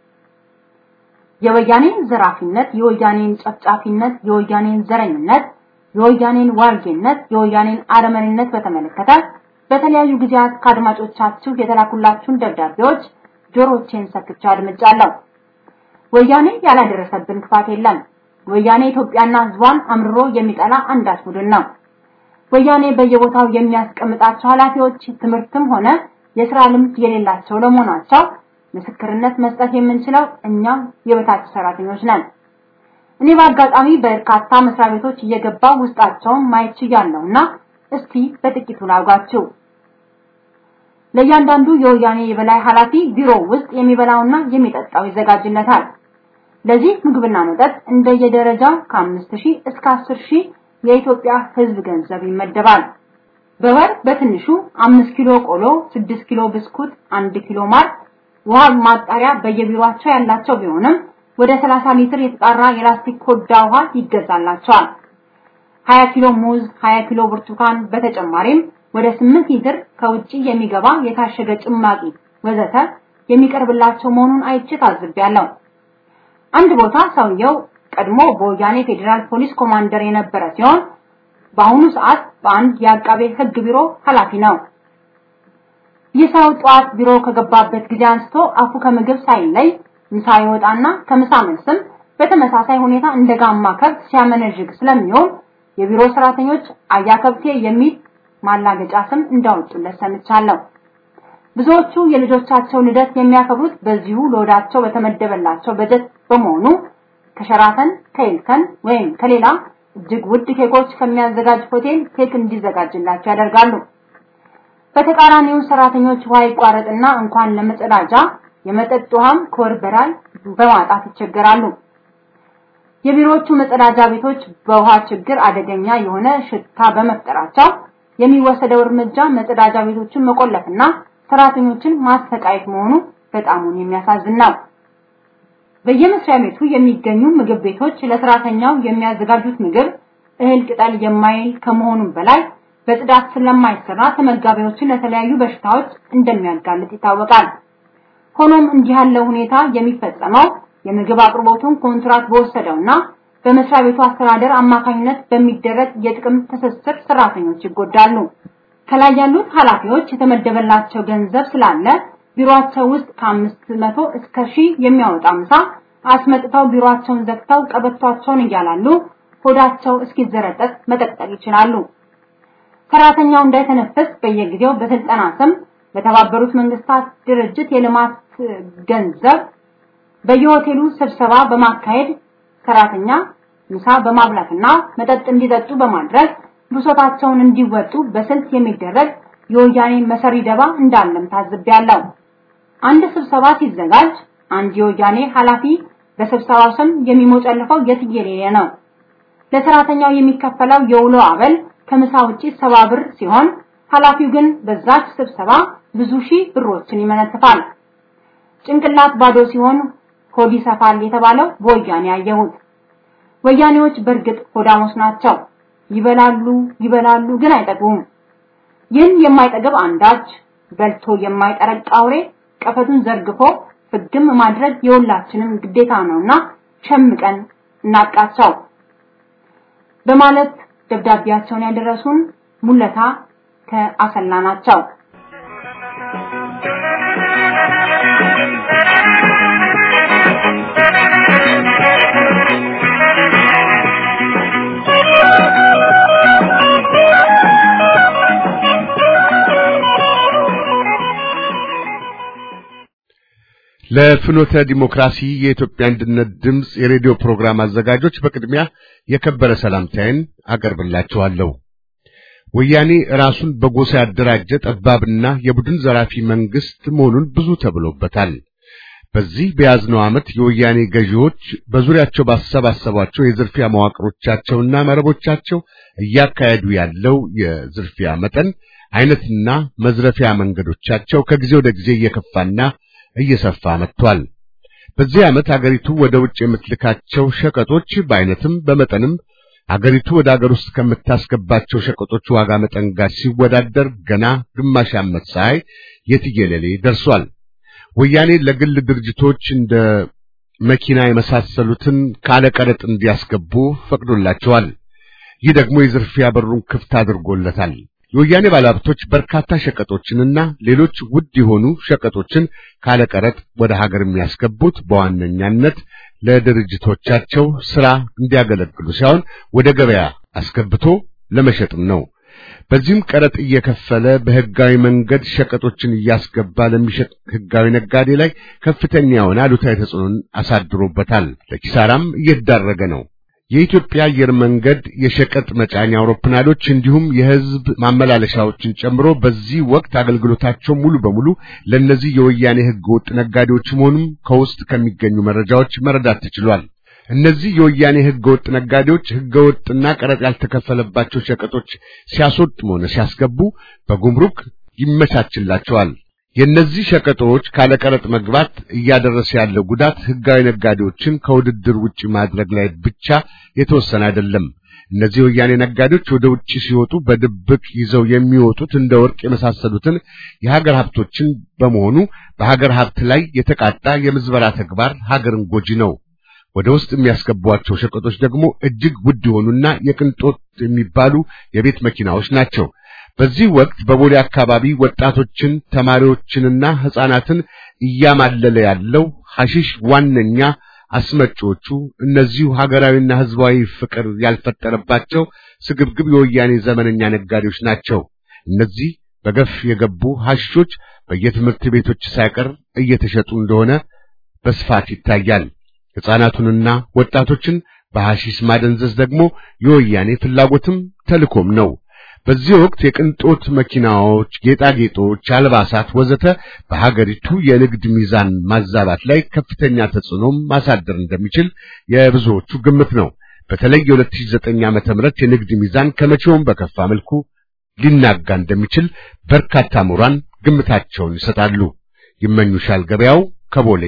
የወያኔን ዘራፊነት፣ የወያኔን ጨፍጫፊነት፣ የወያኔን ዘረኝነት፣ የወያኔን ዋልጌነት፣ የወያኔን አረመኔነት በተመለከተ በተለያዩ ጊዜያት ከአድማጮቻችሁ የተላኩላችሁን ደብዳቤዎች ጆሮቼን ሰክቼ አድምጫለሁ። ወያኔ ያላደረሰብን ክፋት የለም። ወያኔ ኢትዮጵያና ሕዝቧን አምርሮ የሚጠላ አንዳች ቡድን ነው። ወያኔ በየቦታው የሚያስቀምጣቸው ኃላፊዎች ትምህርትም ሆነ የስራ ልምድ የሌላቸው ለመሆናቸው ምስክርነት መስጠት የምንችለው እኛ የበታች ሰራተኞች ነን። እኔ በአጋጣሚ በርካታ መስሪያ ቤቶች እየገባው ውስጣቸውን ማየት ችያለሁና እስቲ በጥቂቱ ላውጋችሁ። ለእያንዳንዱ የወያኔ የበላይ ኃላፊ ቢሮ ውስጥ የሚበላውና የሚጠጣው ይዘጋጅለታል። ለዚህ ምግብና መጠጥ እንደየደረጃው ከአምስት ሺህ እስከ አስር ሺህ የኢትዮጵያ ሕዝብ ገንዘብ ይመደባል። በወር በትንሹ አምስት ኪሎ ቆሎ፣ ስድስት ኪሎ ብስኩት፣ አንድ ኪሎ ማር፣ ውሃ ማጣሪያ በየቢሮአቸው ያላቸው ቢሆንም ወደ 30 ሊትር የተጣራ የላስቲክ ኮዳ ውሃ ይገዛላቸዋል። 20 ኪሎ ሙዝ፣ 20 ኪሎ ብርቱካን በተጨማሪም ወደ 8 ሊትር ከውጪ የሚገባ የታሸገ ጭማቂ ወዘተ የሚቀርብላቸው መሆኑን አይቼ ታዝቤያለሁ። አንድ ቦታ ሰውየው ቀድሞ በወያኔ ፌዴራል ፖሊስ ኮማንደር የነበረ ሲሆን በአሁኑ ሰዓት በአንድ የአቃቤ ሕግ ቢሮ ኃላፊ ነው። ይህ ሰው ጠዋት ቢሮ ከገባበት ጊዜ አንስቶ አፉ ከምግብ ሳይለይ ምሳ ይወጣና ከምሳ መልስም በተመሳሳይ ሁኔታ እንደ ጋማ ከብት ሲያመነዥግ ስለሚሆን የቢሮ ሰራተኞች አያ ከብቴ የሚል ማላገጫ ስም እንዳወጡለት ሰምቻለሁ። ብዙዎቹ የልጆቻቸው ልደት የሚያከብሩት በዚሁ ለወዳቸው በተመደበላቸው በጀት በመሆኑ ከሸራተን ከኢልከን ወይም ከሌላ እጅግ ውድ ኬኮች ከሚያዘጋጅ ሆቴል ኬክ እንዲዘጋጅላቸው ያደርጋሉ። በተቃራኒው ሰራተኞች ውሃ ይቋረጥና እንኳን ለመጸዳጃ የመጠጥ ውሃም ከወር በላይ በማጣት ይቸገራሉ። የቢሮዎቹ መጸዳጃ ቤቶች በውሃ ችግር አደገኛ የሆነ ሽታ በመፍጠራቸው የሚወሰደው እርምጃ መጸዳጃ ቤቶችን መቆለፍና ሰራተኞችን ማሰቃየት መሆኑ በጣሙን የሚያሳዝን ነው። በየመስሪያ ቤቱ የሚገኙ ምግብ ቤቶች ለሰራተኛው የሚያዘጋጁት ምግብ እህል ቅጠል የማይል ከመሆኑም በላይ በጽዳት ስለማይሰራ ተመጋቢዎችን ለተለያዩ በሽታዎች እንደሚያጋልጥ ይታወቃል። ሆኖም እንዲህ ያለው ሁኔታ የሚፈጸመው የምግብ አቅርቦቱን ኮንትራት በወሰደውና በመስሪያ ቤቱ አስተዳደር አማካኝነት በሚደረግ የጥቅም ትስስር ሰራተኞች ይጎዳሉ። ከላይ ያሉት ኃላፊዎች የተመደበላቸው ገንዘብ ስላለ ቢሮአቸው ውስጥ ከአምስት መቶ እስከ ሺህ የሚያወጣ ምሳ አስመጥተው ቢሮአቸውን ዘግተው ቀበቷቸውን እያላሉ ሆዳቸው እስኪዘረጠጥ መቀጠል ይችላሉ። ሰራተኛው እንዳይተነፍስ በየጊዜው በስልጠና ስም በተባበሩት መንግስታት ድርጅት የልማት ገንዘብ በየሆቴሉ ስብሰባ በማካሄድ ሰራተኛ ምሳ በማብላትና መጠጥ እንዲጠጡ በማድረግ ብሶታቸውን እንዲወጡ በስልት የሚደረግ የወያኔ መሰሪ ደባ እንዳለም ታዝቤያለሁ። አንድ ስብሰባ ሲዘጋጅ አንድ የወያኔ ኃላፊ በስብሰባው ስም የሚሞጨልፈው የትየሌለ ነው። ለሰራተኛው የሚከፈለው የውሎ አበል ከምሳ ውጪ ሰባ ብር ሲሆን ኃላፊው ግን በዛች ስብሰባ ብዙ ሺህ ብሮችን ይመነትፋል። ጭንቅላት ባዶ ሲሆን ሆድ ይሰፋል የተባለው በወያኔ ያየሁት። ወያኔዎች በእርግጥ ሆዳሞች ናቸው። ይበላሉ ይበላሉ ግን አይጠግቡም። ይህን የማይጠግብ አንዳች በልቶ የማይጠረቅ አውሬ ቀፈቱን ዘርግፎ ፍግም ማድረግ የሁላችንም ግዴታ ነውና ሸምቀን እናጥቃቸው በማለት ደብዳቤያቸውን ያደረሱን ሙለታ ከአሰላ ናቸው። ለፍኖተ ዲሞክራሲ የኢትዮጵያ አንድነት ድምፅ የሬዲዮ ፕሮግራም አዘጋጆች በቅድሚያ የከበረ ሰላምታዬን አቀርብላችኋለሁ። ወያኔ ራሱን በጎሳ ያደራጀ ጠባብና የቡድን ዘራፊ መንግስት መሆኑን ብዙ ተብሎበታል። በዚህ በያዝነው ዓመት የወያኔ ገዢዎች በዙሪያቸው ባሰባሰቧቸው የዝርፊያ መዋቅሮቻቸውና መረቦቻቸው እያካሄዱ ያለው የዝርፊያ መጠን አይነትና መዝረፊያ መንገዶቻቸው ከጊዜ ወደ ጊዜ እየከፋና እየሰፋ መጥቷል። በዚህ ዓመት አገሪቱ ወደ ውጭ የምትልካቸው ሸቀጦች በአይነትም በመጠንም አገሪቱ ወደ አገር ውስጥ ከምታስገባቸው ሸቀጦች ዋጋ መጠን ጋር ሲወዳደር ገና ግማሽ ዓመት ሳይ የትየለሌ ደርሷል። ወያኔ ለግል ድርጅቶች እንደ መኪና የመሳሰሉትን ካለቀረጥ እንዲያስገቡ ፈቅዶላቸዋል። ይህ ደግሞ የዝርፊያ በሩን ክፍት አድርጎለታል። የወያኔ ባለሀብቶች በርካታ ሸቀጦችንና ሌሎች ውድ የሆኑ ሸቀጦችን ካለቀረጥ ወደ ሀገር የሚያስገቡት በዋነኛነት ለድርጅቶቻቸው ስራ እንዲያገለግሉ ሳይሆን ወደ ገበያ አስገብቶ ለመሸጥም ነው። በዚህም ቀረጥ እየከፈለ በህጋዊ መንገድ ሸቀጦችን እያስገባ ለሚሸጥ ህጋዊ ነጋዴ ላይ ከፍተኛ የሆነ አሉታዊ ተጽዕኖን አሳድሮበታል። ለኪሳራም እየተዳረገ ነው። የኢትዮጵያ አየር መንገድ የሸቀጥ መጫኛ አውሮፕላኖች እንዲሁም የህዝብ ማመላለሻዎችን ጨምሮ በዚህ ወቅት አገልግሎታቸው ሙሉ በሙሉ ለእነዚህ የወያኔ ህገወጥ ነጋዴዎች መሆኑም ከውስጥ ከሚገኙ መረጃዎች መረዳት ተችሏል። እነዚህ የወያኔ ህገወጥ ነጋዴዎች ህገወጥና ቀረጥ ያልተከፈለባቸው ሸቀጦች ሲያስወጡም ሆነ ሲያስገቡ በጉምሩክ ይመቻችላቸዋል። የእነዚህ ሸቀጦች ካለቀረጥ መግባት እያደረሰ ያለው ጉዳት ህጋዊ ነጋዴዎችን ከውድድር ውጪ ማድረግ ላይ ብቻ የተወሰነ አይደለም። እነዚህ የወያኔ ነጋዴዎች ወደ ውጪ ሲወጡ በድብቅ ይዘው የሚወጡት እንደ ወርቅ የመሳሰሉትን የሀገር ሀብቶችን በመሆኑ በሀገር ሀብት ላይ የተቃጣ የምዝበራ ተግባር ሀገርን ጎጂ ነው። ወደ ውስጥ የሚያስገቧቸው ሸቀጦች ደግሞ እጅግ ውድ የሆኑና የቅንጦት የሚባሉ የቤት መኪናዎች ናቸው። በዚህ ወቅት በቦሌ አካባቢ ወጣቶችን፣ ተማሪዎችንና ህፃናትን እያማለለ ያለው ሐሺሽ ዋነኛ አስመጪዎቹ እነዚሁ ሀገራዊና ህዝባዊ ፍቅር ያልፈጠረባቸው ስግብግብ የወያኔ ዘመነኛ ነጋዴዎች ናቸው። እነዚህ በገፍ የገቡ ሐሺሾች በየትምህርት ቤቶች ሳይቀር እየተሸጡ እንደሆነ በስፋት ይታያል። ሕፃናቱንና ወጣቶችን በሐሺሽ ማደንዘዝ ደግሞ የወያኔ ፍላጎትም ተልኮም ነው። በዚህ ወቅት የቅንጦት መኪናዎች፣ ጌጣጌጦች፣ አልባሳት ወዘተ በሀገሪቱ የንግድ ሚዛን ማዛባት ላይ ከፍተኛ ተጽዕኖም ማሳደር እንደሚችል የብዙዎቹ ግምት ነው። በተለይ የ2009 ዓመተ ምህረት የንግድ ሚዛን ከመቼውም በከፋ መልኩ ሊናጋ እንደሚችል በርካታ ምሁራን ግምታቸውን ይሰጣሉ። ይመኙሻል ገበያው ከቦሌ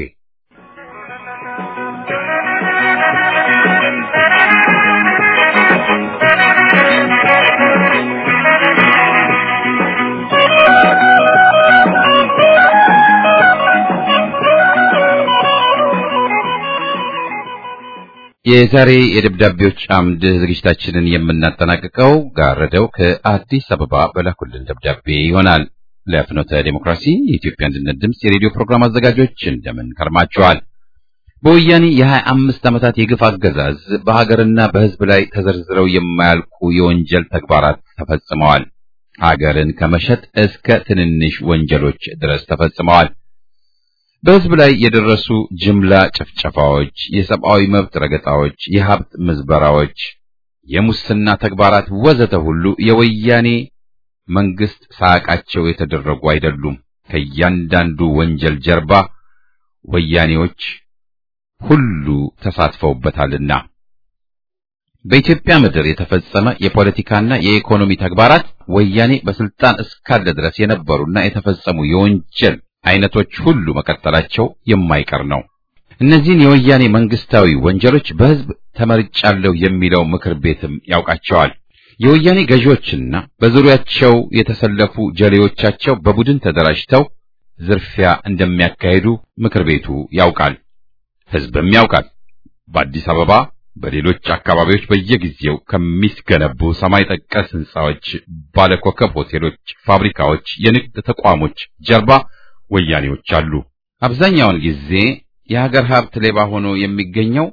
የዛሬ የደብዳቤዎች አምድ ዝግጅታችንን የምናጠናቅቀው ጋረደው ከአዲስ አበባ በላኩልን ደብዳቤ ይሆናል። ለፍኖተ ዴሞክራሲ የኢትዮጵያ አንድነት ድምፅ የሬዲዮ ፕሮግራም አዘጋጆች እንደምን ከርማችኋል? በወያኔ የሀያ አምስት ዓመታት የግፍ አገዛዝ በሀገርና በሕዝብ ላይ ተዘርዝረው የማያልቁ የወንጀል ተግባራት ተፈጽመዋል። ሀገርን ከመሸጥ እስከ ትንንሽ ወንጀሎች ድረስ ተፈጽመዋል። በሕዝብ ላይ የደረሱ ጅምላ ጭፍጨፋዎች፣ የሰብአዊ መብት ረገጣዎች፣ የሀብት ምዝበራዎች፣ የሙስና ተግባራት ወዘተ ሁሉ የወያኔ መንግስት ሳያውቃቸው የተደረጉ አይደሉም። ከእያንዳንዱ ወንጀል ጀርባ ወያኔዎች ሁሉ ተሳትፈውበታልና በኢትዮጵያ ምድር የተፈጸመ የፖለቲካና የኢኮኖሚ ተግባራት ወያኔ በስልጣን እስካለ ድረስ የነበሩና የተፈጸሙ የወንጀል አይነቶች ሁሉ መቀጠላቸው የማይቀር ነው። እነዚህን የወያኔ መንግስታዊ ወንጀሎች በሕዝብ ተመርጫለሁ የሚለው ምክር ቤትም ያውቃቸዋል። የወያኔ ገዢዎችና በዙሪያቸው የተሰለፉ ጀሌዎቻቸው በቡድን ተደራጅተው ዝርፊያ እንደሚያካሂዱ ምክር ቤቱ ያውቃል፣ ሕዝብም ያውቃል። በአዲስ አበባ በሌሎች አካባቢዎች በየጊዜው ከሚገነቡ ሰማይ ጠቀስ ሕንጻዎች፣ ባለኮከብ ሆቴሎች፣ ፋብሪካዎች፣ የንግድ ተቋሞች ጀርባ ወያኔዎች አሉ። አብዛኛውን ጊዜ የሀገር ሀብት ሌባ ሆኖ የሚገኘው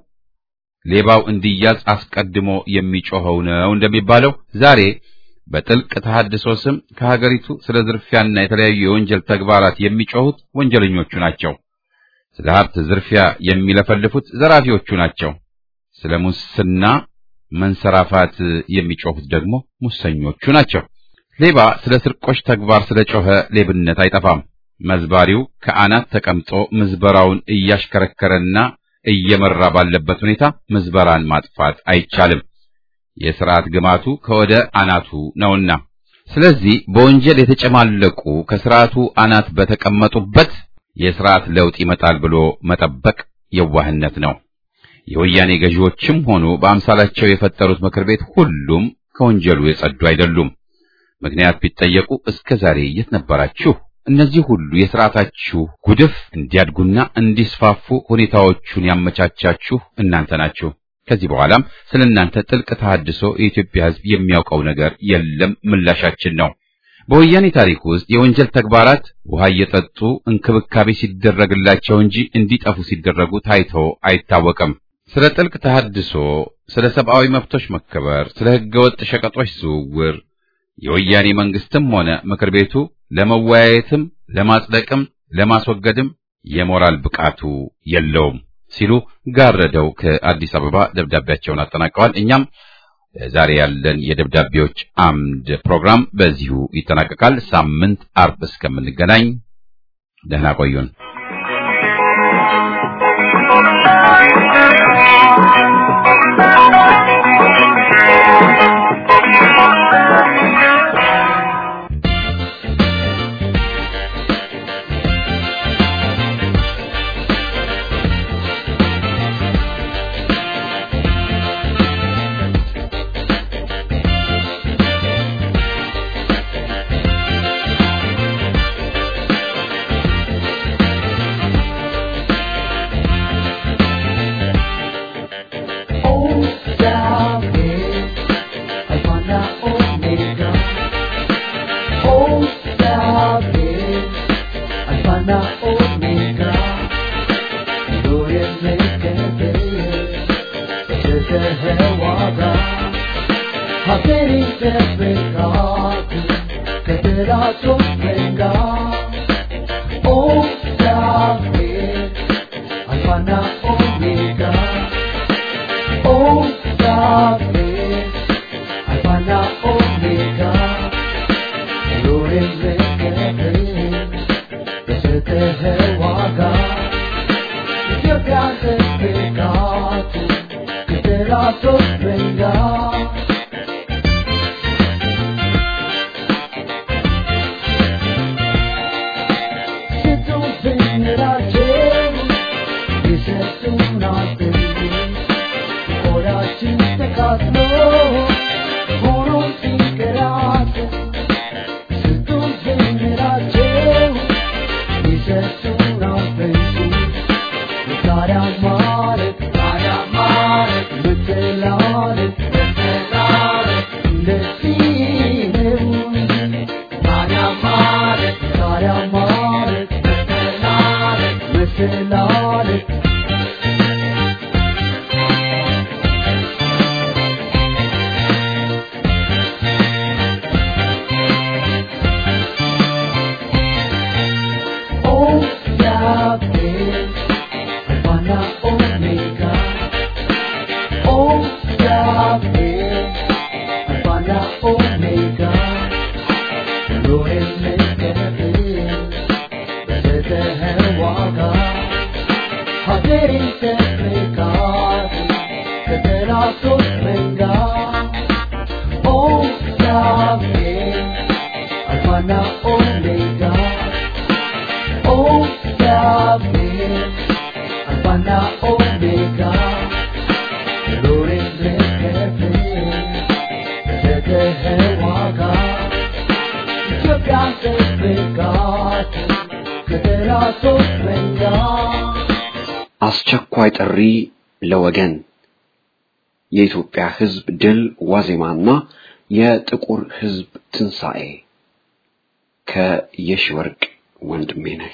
ሌባው እንዲያዝ አስቀድሞ የሚጮኸው ነው እንደሚባለው ዛሬ በጥልቅ ተሐድሶ ስም ከሀገሪቱ ስለ ዝርፊያና የተለያዩ የወንጀል ተግባራት የሚጮሁት ወንጀለኞቹ ናቸው። ስለ ሀብት ዝርፊያ የሚለፈልፉት ዘራፊዎቹ ናቸው። ስለ ሙስና መንሰራፋት የሚጮሁት ደግሞ ሙሰኞቹ ናቸው። ሌባ ስለ ስርቆሽ ተግባር ስለ ጮኸ ሌብነት አይጠፋም። መዝባሪው ከአናት ተቀምጦ ምዝበራውን እያሽከረከረና እየመራ ባለበት ሁኔታ ምዝበራን ማጥፋት አይቻልም። የሥርዓት ግማቱ ከወደ አናቱ ነውና፣ ስለዚህ በወንጀል የተጨማለቁ ከሥርዓቱ አናት በተቀመጡበት የሥርዓት ለውጥ ይመጣል ብሎ መጠበቅ የዋህነት ነው። የወያኔ ገዢዎችም ሆኑ በአምሳላቸው የፈጠሩት ምክር ቤት ሁሉም ከወንጀሉ የጸዱ አይደሉም። ምክንያት ቢጠየቁ እስከ ዛሬ የት ነበራችሁ? እነዚህ ሁሉ የሥርዓታችሁ ጉድፍ እንዲያድጉና እንዲስፋፉ ሁኔታዎቹን ያመቻቻችሁ እናንተ ናችሁ። ከዚህ በኋላም ስለ እናንተ ጥልቅ ተሐድሶ የኢትዮጵያ ሕዝብ የሚያውቀው ነገር የለም ምላሻችን ነው። በወያኔ ታሪክ ውስጥ የወንጀል ተግባራት ውሃ እየጠጡ እንክብካቤ ሲደረግላቸው እንጂ እንዲጠፉ ሲደረጉ ታይቶ አይታወቅም። ስለ ጥልቅ ተሐድሶ፣ ስለ ሰብአዊ መብቶች መከበር፣ ስለ ሕገወጥ ሸቀጦች ዝውውር የወያኔ መንግስትም ሆነ ምክር ቤቱ ለመወያየትም ለማጽደቅም ለማስወገድም የሞራል ብቃቱ የለውም ሲሉ ጋረደው ከአዲስ አበባ ደብዳቤያቸውን አጠናቀዋል። እኛም ዛሬ ያለን የደብዳቤዎች አምድ ፕሮግራም በዚሁ ይጠናቀቃል። ሳምንት አርብ እስከምንገናኝ ደህና ቆዩን። Omega, ጠብቃት ከጠላቶች መንጋ አስቸኳይ ጥሪ ለወገን የኢትዮጵያ ሕዝብ ድል ዋዜማና የጥቁር ሕዝብ ትንሣኤ ከየሺወርቅ ወንድሜ ነህ።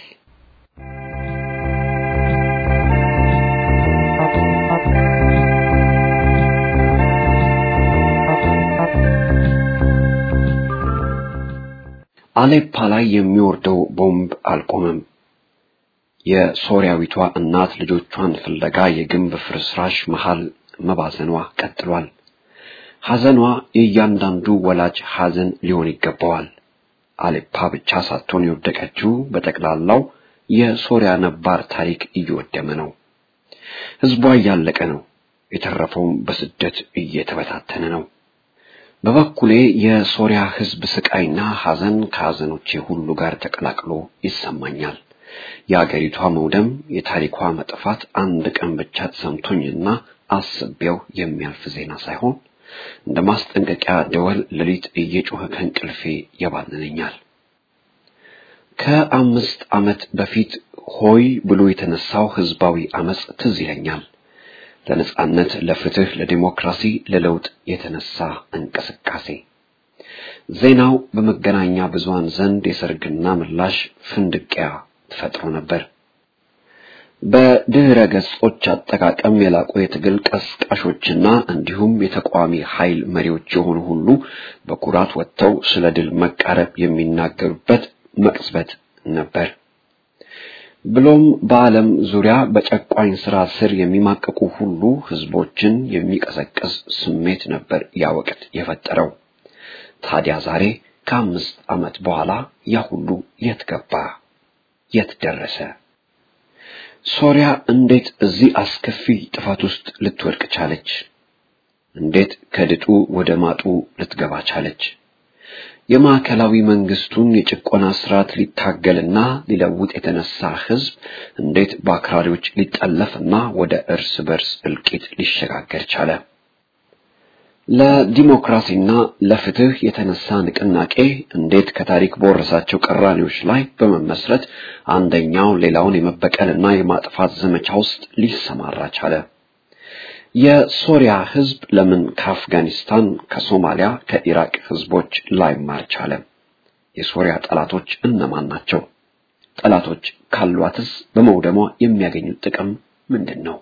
አሌፓ ላይ የሚወርደው ቦምብ አልቆመም። የሶሪያዊቷ እናት ልጆቿን ፍለጋ የግንብ ፍርስራሽ መሃል መባዘኗ ቀጥሏል። ሐዘኗ የእያንዳንዱ ወላጅ ሐዘን ሊሆን ይገባዋል። አሌፓ ብቻ ሳትሆን የወደቀችው በጠቅላላው የሶሪያ ነባር ታሪክ እየወደመ ነው። ሕዝቧ እያለቀ ነው። የተረፈውም በስደት እየተበታተነ ነው። በበኩሌ የሶሪያ ሕዝብ ስቃይና ሐዘን ከሐዘኖቼ ሁሉ ጋር ተቀላቅሎ ይሰማኛል። የአገሪቷ መውደም፣ የታሪኳ መጥፋት አንድ ቀን ብቻ ተሰምቶኝና አስቤው የሚያልፍ ዜና ሳይሆን እንደ ማስጠንቀቂያ ደወል ሌሊት እየጮኸ ከእንቅልፌ ያባንነኛል። ከአምስት ዓመት በፊት ሆይ ብሎ የተነሳው ህዝባዊ አመጽ ትዝ ይለኛል። ለነጻነት፣ ለፍትህ፣ ለዲሞክራሲ፣ ለለውጥ የተነሳ እንቅስቃሴ ዜናው በመገናኛ ብዙሃን ዘንድ የሰርግና ምላሽ ፍንድቂያ ፈጥሮ ነበር። በድህረ ገጾች አጠቃቀም የላቁ የትግል ቀስቃሾችና እንዲሁም የተቃዋሚ ኃይል መሪዎች የሆኑ ሁሉ በኩራት ወጥተው ስለ ድል መቃረብ የሚናገሩበት መቅጽበት ነበር። ብሎም በዓለም ዙሪያ በጨቋኝ ስራ ስር የሚማቀቁ ሁሉ ህዝቦችን የሚቀሰቅስ ስሜት ነበር ያ ወቅት የፈጠረው። ታዲያ ዛሬ ከአምስት ዓመት በኋላ ያ ሁሉ የት ገባ? የት ደረሰ? ሶሪያ እንዴት እዚህ አስከፊ ጥፋት ውስጥ ልትወድቅ ቻለች? እንዴት ከድጡ ወደ ማጡ ልትገባ ቻለች? የማዕከላዊ መንግስቱን የጭቆና ስርዓት ሊታገልና ሊለውጥ የተነሳ ህዝብ እንዴት በአክራሪዎች ሊጠለፍና ወደ እርስ በርስ እልቂት ሊሸጋገር ቻለ? ለዲሞክራሲና ለፍትህ የተነሳ ንቅናቄ እንዴት ከታሪክ በወረሳቸው ቅራኔዎች ላይ በመመስረት አንደኛው ሌላውን የመበቀልና የማጥፋት ዘመቻ ውስጥ ሊሰማራ ቻለ? የሶሪያ ህዝብ ለምን ከአፍጋኒስታን፣ ከሶማሊያ፣ ከኢራቅ ህዝቦች ላይማር ቻለ? የሶሪያ ጠላቶች እነማን ናቸው? ጠላቶች ካሏትስ በመውደሟ የሚያገኙት ጥቅም ምንድን ነው?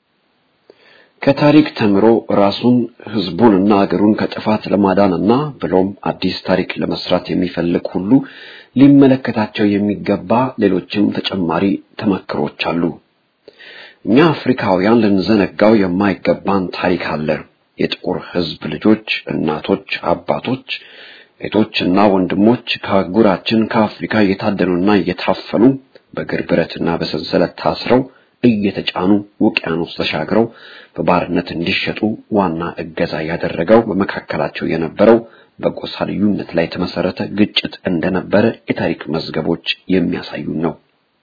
ከታሪክ ተምሮ ራሱን ህዝቡንና አገሩን ከጥፋት ለማዳንና ብሎም አዲስ ታሪክ ለመስራት የሚፈልግ ሁሉ ሊመለከታቸው የሚገባ ሌሎችም ተጨማሪ ተመክሮች አሉ። እኛ አፍሪካውያን ልንዘነጋው የማይገባን ታሪክ አለ። የጥቁር ህዝብ ልጆች፣ እናቶች፣ አባቶች፣ እህቶችና ወንድሞች ከአህጉራችን ከአፍሪካ እየታደኑና እየታፈኑ በእግር ብረትና በሰንሰለት ታስረው እየተጫኑ ውቅያኖስ ተሻግረው በባርነት እንዲሸጡ ዋና እገዛ ያደረገው በመካከላቸው የነበረው በጎሳ ልዩነት ላይ የተመሰረተ ግጭት እንደነበረ የታሪክ መዝገቦች የሚያሳዩን ነው።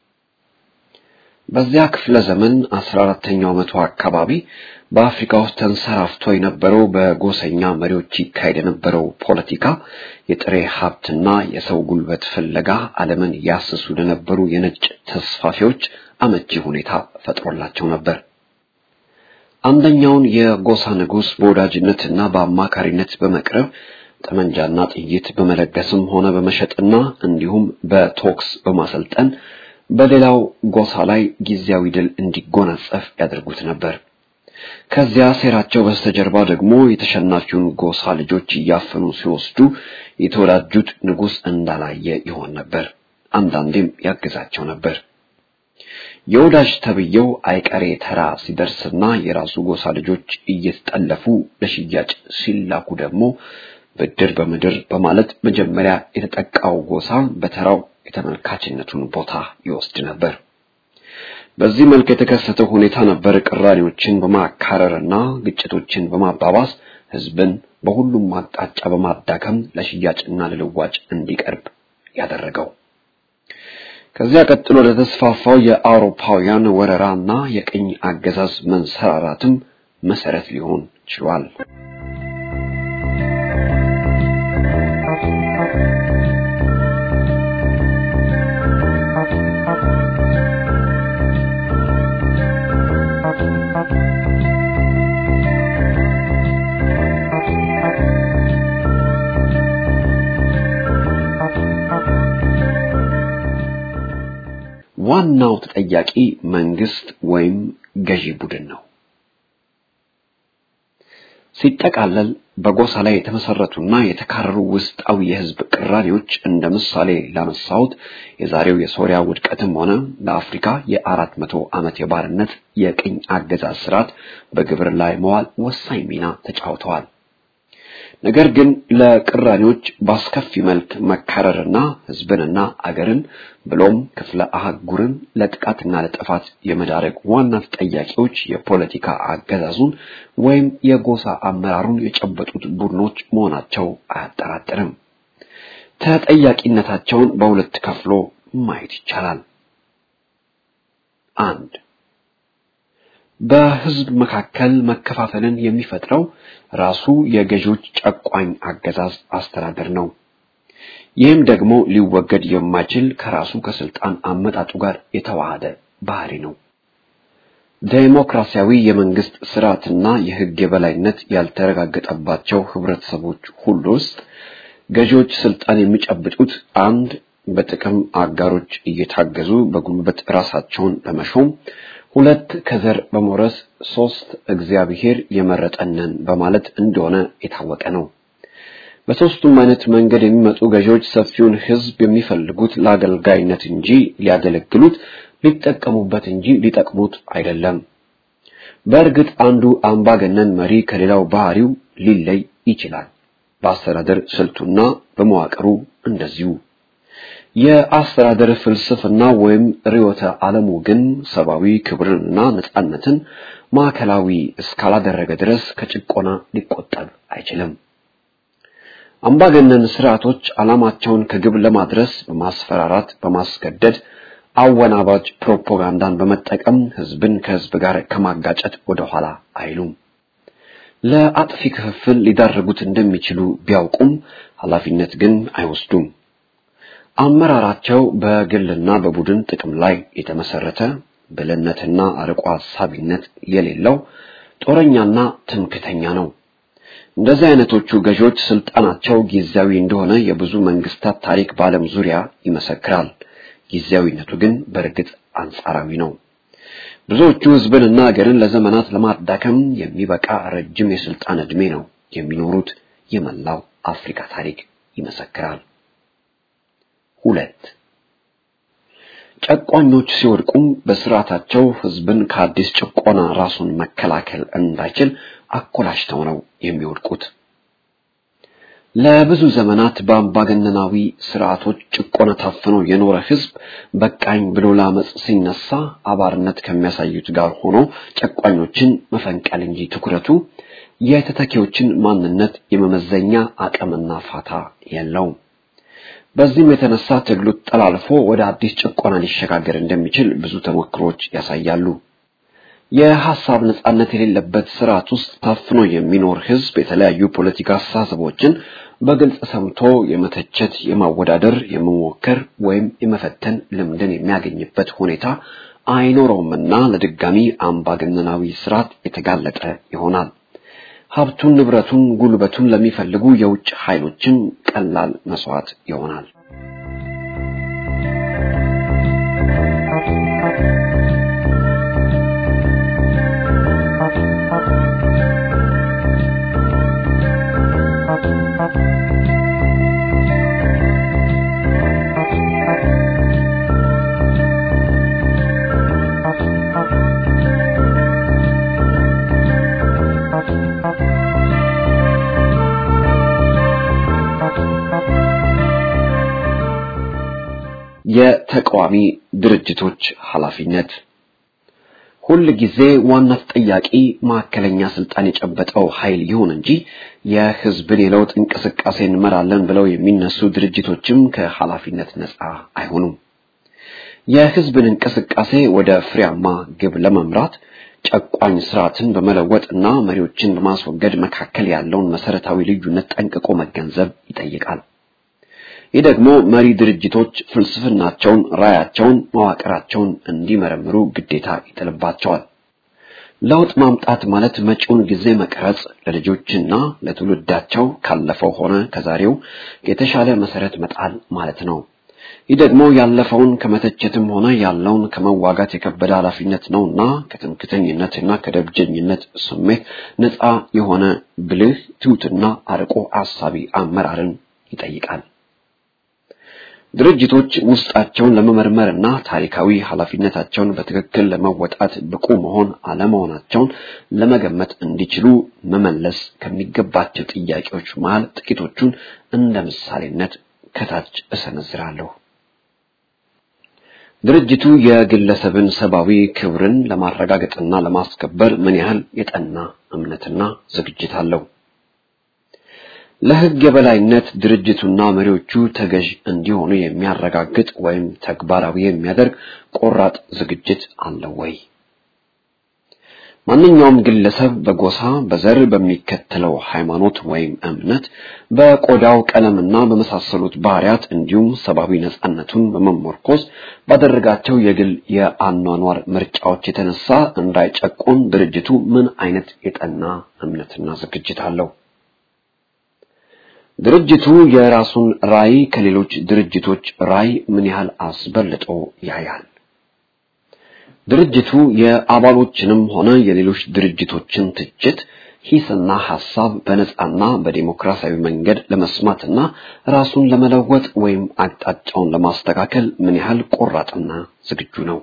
በዚያ ክፍለ ዘመን አስራ አራተኛው መቶ አካባቢ በአፍሪካ ውስጥ ተንሰራፍቶ የነበረው በጎሰኛ መሪዎች ይካሄድ የነበረው ፖለቲካ የጥሬ ሀብትና የሰው ጉልበት ፍለጋ ዓለምን ያስሱ ለነበሩ የነጭ ተስፋፊዎች አመቺ ሁኔታ ፈጥሮላቸው ነበር። አንደኛውን የጎሳ ንጉሥ በወዳጅነትና በአማካሪነት በመቅረብ ጠመንጃና ጥይት በመለገስም ሆነ በመሸጥና እንዲሁም በቶክስ በማሰልጠን በሌላው ጎሳ ላይ ጊዜያዊ ድል እንዲጎናጸፍ ያደርጉት ነበር። ከዚያ ሴራቸው በስተጀርባ ደግሞ የተሸናፊውን ጎሳ ልጆች እያፈኑ ሲወስዱ የተወዳጁት ንጉሥ እንዳላየ ይሆን ነበር። አንዳንዴም ያግዛቸው ነበር። የወዳጅ ተብዬው አይቀሬ ተራ ሲደርስና የራሱ ጎሳ ልጆች እየተጠለፉ ለሽያጭ ሲላኩ ደግሞ ብድር በምድር በማለት መጀመሪያ የተጠቃው ጎሳ በተራው የተመልካችነቱን ቦታ ይወስድ ነበር። በዚህ መልክ የተከሰተው ሁኔታ ነበር ቅራኔዎችን በማካረርና ግጭቶችን በማባባስ ህዝብን በሁሉም አቅጣጫ በማዳከም ለሽያጭና ለልዋጭ እንዲቀርብ ያደረገው። ከዚያ ቀጥሎ ለተስፋፋው የአውሮፓውያን ወረራና የቅኝ አገዛዝ መንሰራራትም መሰረት ሊሆን ችሏል። ዋናው ተጠያቂ መንግስት ወይም ገዢ ቡድን ነው። ሲጠቃለል በጎሳ ላይ የተመሰረቱና የተካረሩ ውስጣዊ የህዝብ ቅራኔዎች እንደ ምሳሌ ላነሳሁት የዛሬው የሶሪያ ውድቀትም ሆነ በአፍሪካ የአራት መቶ ዓመት የባርነት የቅኝ አገዛዝ ስርዓት በግብር ላይ መዋል ወሳኝ ሚና ተጫውተዋል። ነገር ግን ለቅራኔዎች በአስከፊ መልክ መካረርና ህዝብንና አገርን ብሎም ክፍለ አህጉርን ለጥቃትና ለጥፋት የመዳረግ ዋና ተጠያቂዎች የፖለቲካ አገዛዙን ወይም የጎሳ አመራሩን የጨበጡት ቡድኖች መሆናቸው አያጠራጥርም። ተጠያቂነታቸውን በሁለት ከፍሎ ማየት ይቻላል። አንድ በህዝብ መካከል መከፋፈልን የሚፈጥረው ራሱ የገዢዎች ጨቋኝ አገዛዝ አስተዳደር ነው። ይህም ደግሞ ሊወገድ የማይችል ከራሱ ከስልጣን አመጣጡ ጋር የተዋሃደ ባህሪ ነው። ዴሞክራሲያዊ የመንግስት ስርዓትና የህግ የበላይነት ያልተረጋገጠባቸው ህብረተሰቦች ሁሉ ውስጥ ገዢዎች ስልጣን የሚጨብጡት አንድ በጥቅም አጋሮች እየታገዙ በጉልበት ራሳቸውን በመሾም ሁለት ከዘር በመውረስ ሶስት እግዚአብሔር የመረጠንን በማለት እንደሆነ የታወቀ ነው። በሶስቱም አይነት መንገድ የሚመጡ ገዢዎች ሰፊውን ህዝብ የሚፈልጉት ለአገልጋይነት እንጂ ሊያገለግሉት ሊጠቀሙበት እንጂ ሊጠቅሙት አይደለም። በእርግጥ አንዱ አምባገነን መሪ ከሌላው ባህሪው ሊለይ ይችላል። በአስተዳደር ስልቱና በመዋቅሩ እንደዚሁ። የአስተዳደር ፍልስፍና ወይም ርዕዮተ ዓለሙ ግን ሰብአዊ ክብርንና ነጻነትን ማዕከላዊ እስካላደረገ ድረስ ከጭቆና ሊቆጠብ አይችልም። አምባገነን ስርዓቶች ዓላማቸውን ከግብ ለማድረስ በማስፈራራት፣ በማስገደድ አወናባጅ ፕሮፓጋንዳን በመጠቀም ህዝብን ከህዝብ ጋር ከማጋጨት ወደኋላ አይሉም። ለአጥፊ ክፍፍል ሊዳርጉት እንደሚችሉ ቢያውቁም ኃላፊነት ግን አይወስዱም። አመራራቸው በግልና በቡድን ጥቅም ላይ የተመሰረተ ብልህነትና አርቆ ሀሳቢነት የሌለው ጦረኛና ትምክተኛ ነው። እንደዚህ አይነቶቹ ገዢዎች ስልጣናቸው ጊዜያዊ እንደሆነ የብዙ መንግስታት ታሪክ በዓለም ዙሪያ ይመሰክራል። ጊዜያዊነቱ ግን በእርግጥ አንጻራዊ ነው። ብዙዎቹ ህዝብንና ሀገርን ለዘመናት ለማዳከም የሚበቃ ረጅም የስልጣን ዕድሜ ነው የሚኖሩት። የመላው አፍሪካ ታሪክ ይመሰክራል። ሁለት ጨቋኞች ሲወድቁም በስርዓታቸው ህዝብን ከአዲስ ጭቆና ራሱን መከላከል እንዳይችል አኮላሽተው ነው የሚወድቁት። ለብዙ ዘመናት በአምባገነናዊ ስርዓቶች ጭቆና ታፍኖ የኖረ ህዝብ በቃኝ ብሎ ለአመፅ ሲነሳ አባርነት ከሚያሳዩት ጋር ሆኖ ጨቋኞችን መፈንቀል እንጂ ትኩረቱ የተተኪዎችን ማንነት የመመዘኛ አቅምና ፋታ የለውም። በዚህም የተነሳ ትግሉ ጠላልፎ ወደ አዲስ ጭቆና ሊሸጋገር እንደሚችል ብዙ ተሞክሮች ያሳያሉ። የሐሳብ ነጻነት የሌለበት ስርዓት ውስጥ ታፍኖ የሚኖር ህዝብ የተለያዩ ፖለቲካ አስተሳሰቦችን በግልጽ ሰምቶ የመተቸት፣ የማወዳደር፣ የመሞከር ወይም የመፈተን ልምድን የሚያገኝበት ሁኔታ አይኖረውምና ለድጋሚ አምባገነናዊ ስርዓት የተጋለጠ ይሆናል። ሀብቱን፣ ንብረቱን፣ ጉልበቱን ለሚፈልጉ የውጭ ኃይሎችም ቀላል መስዋዕት ይሆናል። የተቃዋሚ ድርጅቶች ኃላፊነት ሁል ጊዜ ዋና ተጠያቂ ማዕከለኛ ስልጣን የጨበጠው ኃይል ይሁን እንጂ የህዝብን የለውጥ እንቅስቃሴ እንመራለን ብለው የሚነሱ ድርጅቶችም ከኃላፊነት ነፃ አይሆኑም። የህዝብን እንቅስቃሴ ወደ ፍሬያማ ግብ ለመምራት ጨቋኝ ስርዓትን በመለወጥና መሪዎችን በማስወገድ መካከል ያለውን መሰረታዊ ልዩነት ጠንቅቆ መገንዘብ ይጠይቃል። ይህ ደግሞ መሪ ድርጅቶች ፍልስፍናቸውን፣ ራያቸውን፣ መዋቅራቸውን እንዲመረምሩ ግዴታ ይጥልባቸዋል። ለውጥ ማምጣት ማለት መጪውን ጊዜ መቅረጽ፣ ለልጆችና ለትውልዳቸው ካለፈው ሆነ ከዛሬው የተሻለ መሰረት መጣል ማለት ነው። ይህ ደግሞ ያለፈውን ከመተቸትም ሆነ ያለውን ከመዋጋት የከበደ ኃላፊነት ነውና ከትምክተኝነትና ከደብጀኝነት ስሜት ነፃ የሆነ ብልህ ትሑትና አርቆ አሳቢ አመራርን ይጠይቃል። ድርጅቶች ውስጣቸውን ለመመርመርና ታሪካዊ ኃላፊነታቸውን በትክክል ለመወጣት ብቁ መሆን አለመሆናቸውን ለመገመት እንዲችሉ መመለስ ከሚገባቸው ጥያቄዎች መሃል ጥቂቶቹን እንደ ምሳሌነት ከታች እሰነዝራለሁ። ድርጅቱ የግለሰብን ሰብአዊ ክብርን ለማረጋገጥና ለማስከበር ምን ያህል የጠና እምነትና ዝግጅት አለው? ለሕግ የበላይነት ድርጅቱና መሪዎቹ ተገዥ እንዲሆኑ የሚያረጋግጥ ወይም ተግባራዊ የሚያደርግ ቆራጥ ዝግጅት አለው ወይ? ማንኛውም ግለሰብ በጎሳ፣ በዘር፣ በሚከተለው ሃይማኖት ወይም እምነት፣ በቆዳው ቀለምና በመሳሰሉት ባህሪያት እንዲሁም ሰብአዊ ነጻነቱን በመመርኮዝ ባደረጋቸው የግል የአኗኗር ምርጫዎች የተነሳ እንዳይጨቆን ድርጅቱ ምን አይነት የጠና እምነትና ዝግጅት አለው? ድርጅቱ የራሱን ራዕይ ከሌሎች ድርጅቶች ራዕይ ምን ያህል አስበልጦ ያያል? ድርጅቱ የአባሎችንም ሆነ የሌሎች ድርጅቶችን ትችት፣ ሂስና ሐሳብ በነጻና በዲሞክራሲያዊ መንገድ ለመስማትና ራሱን ለመለወጥ ወይም አቅጣጫውን ለማስተካከል ምን ያህል ቆራጥና ዝግጁ ነው?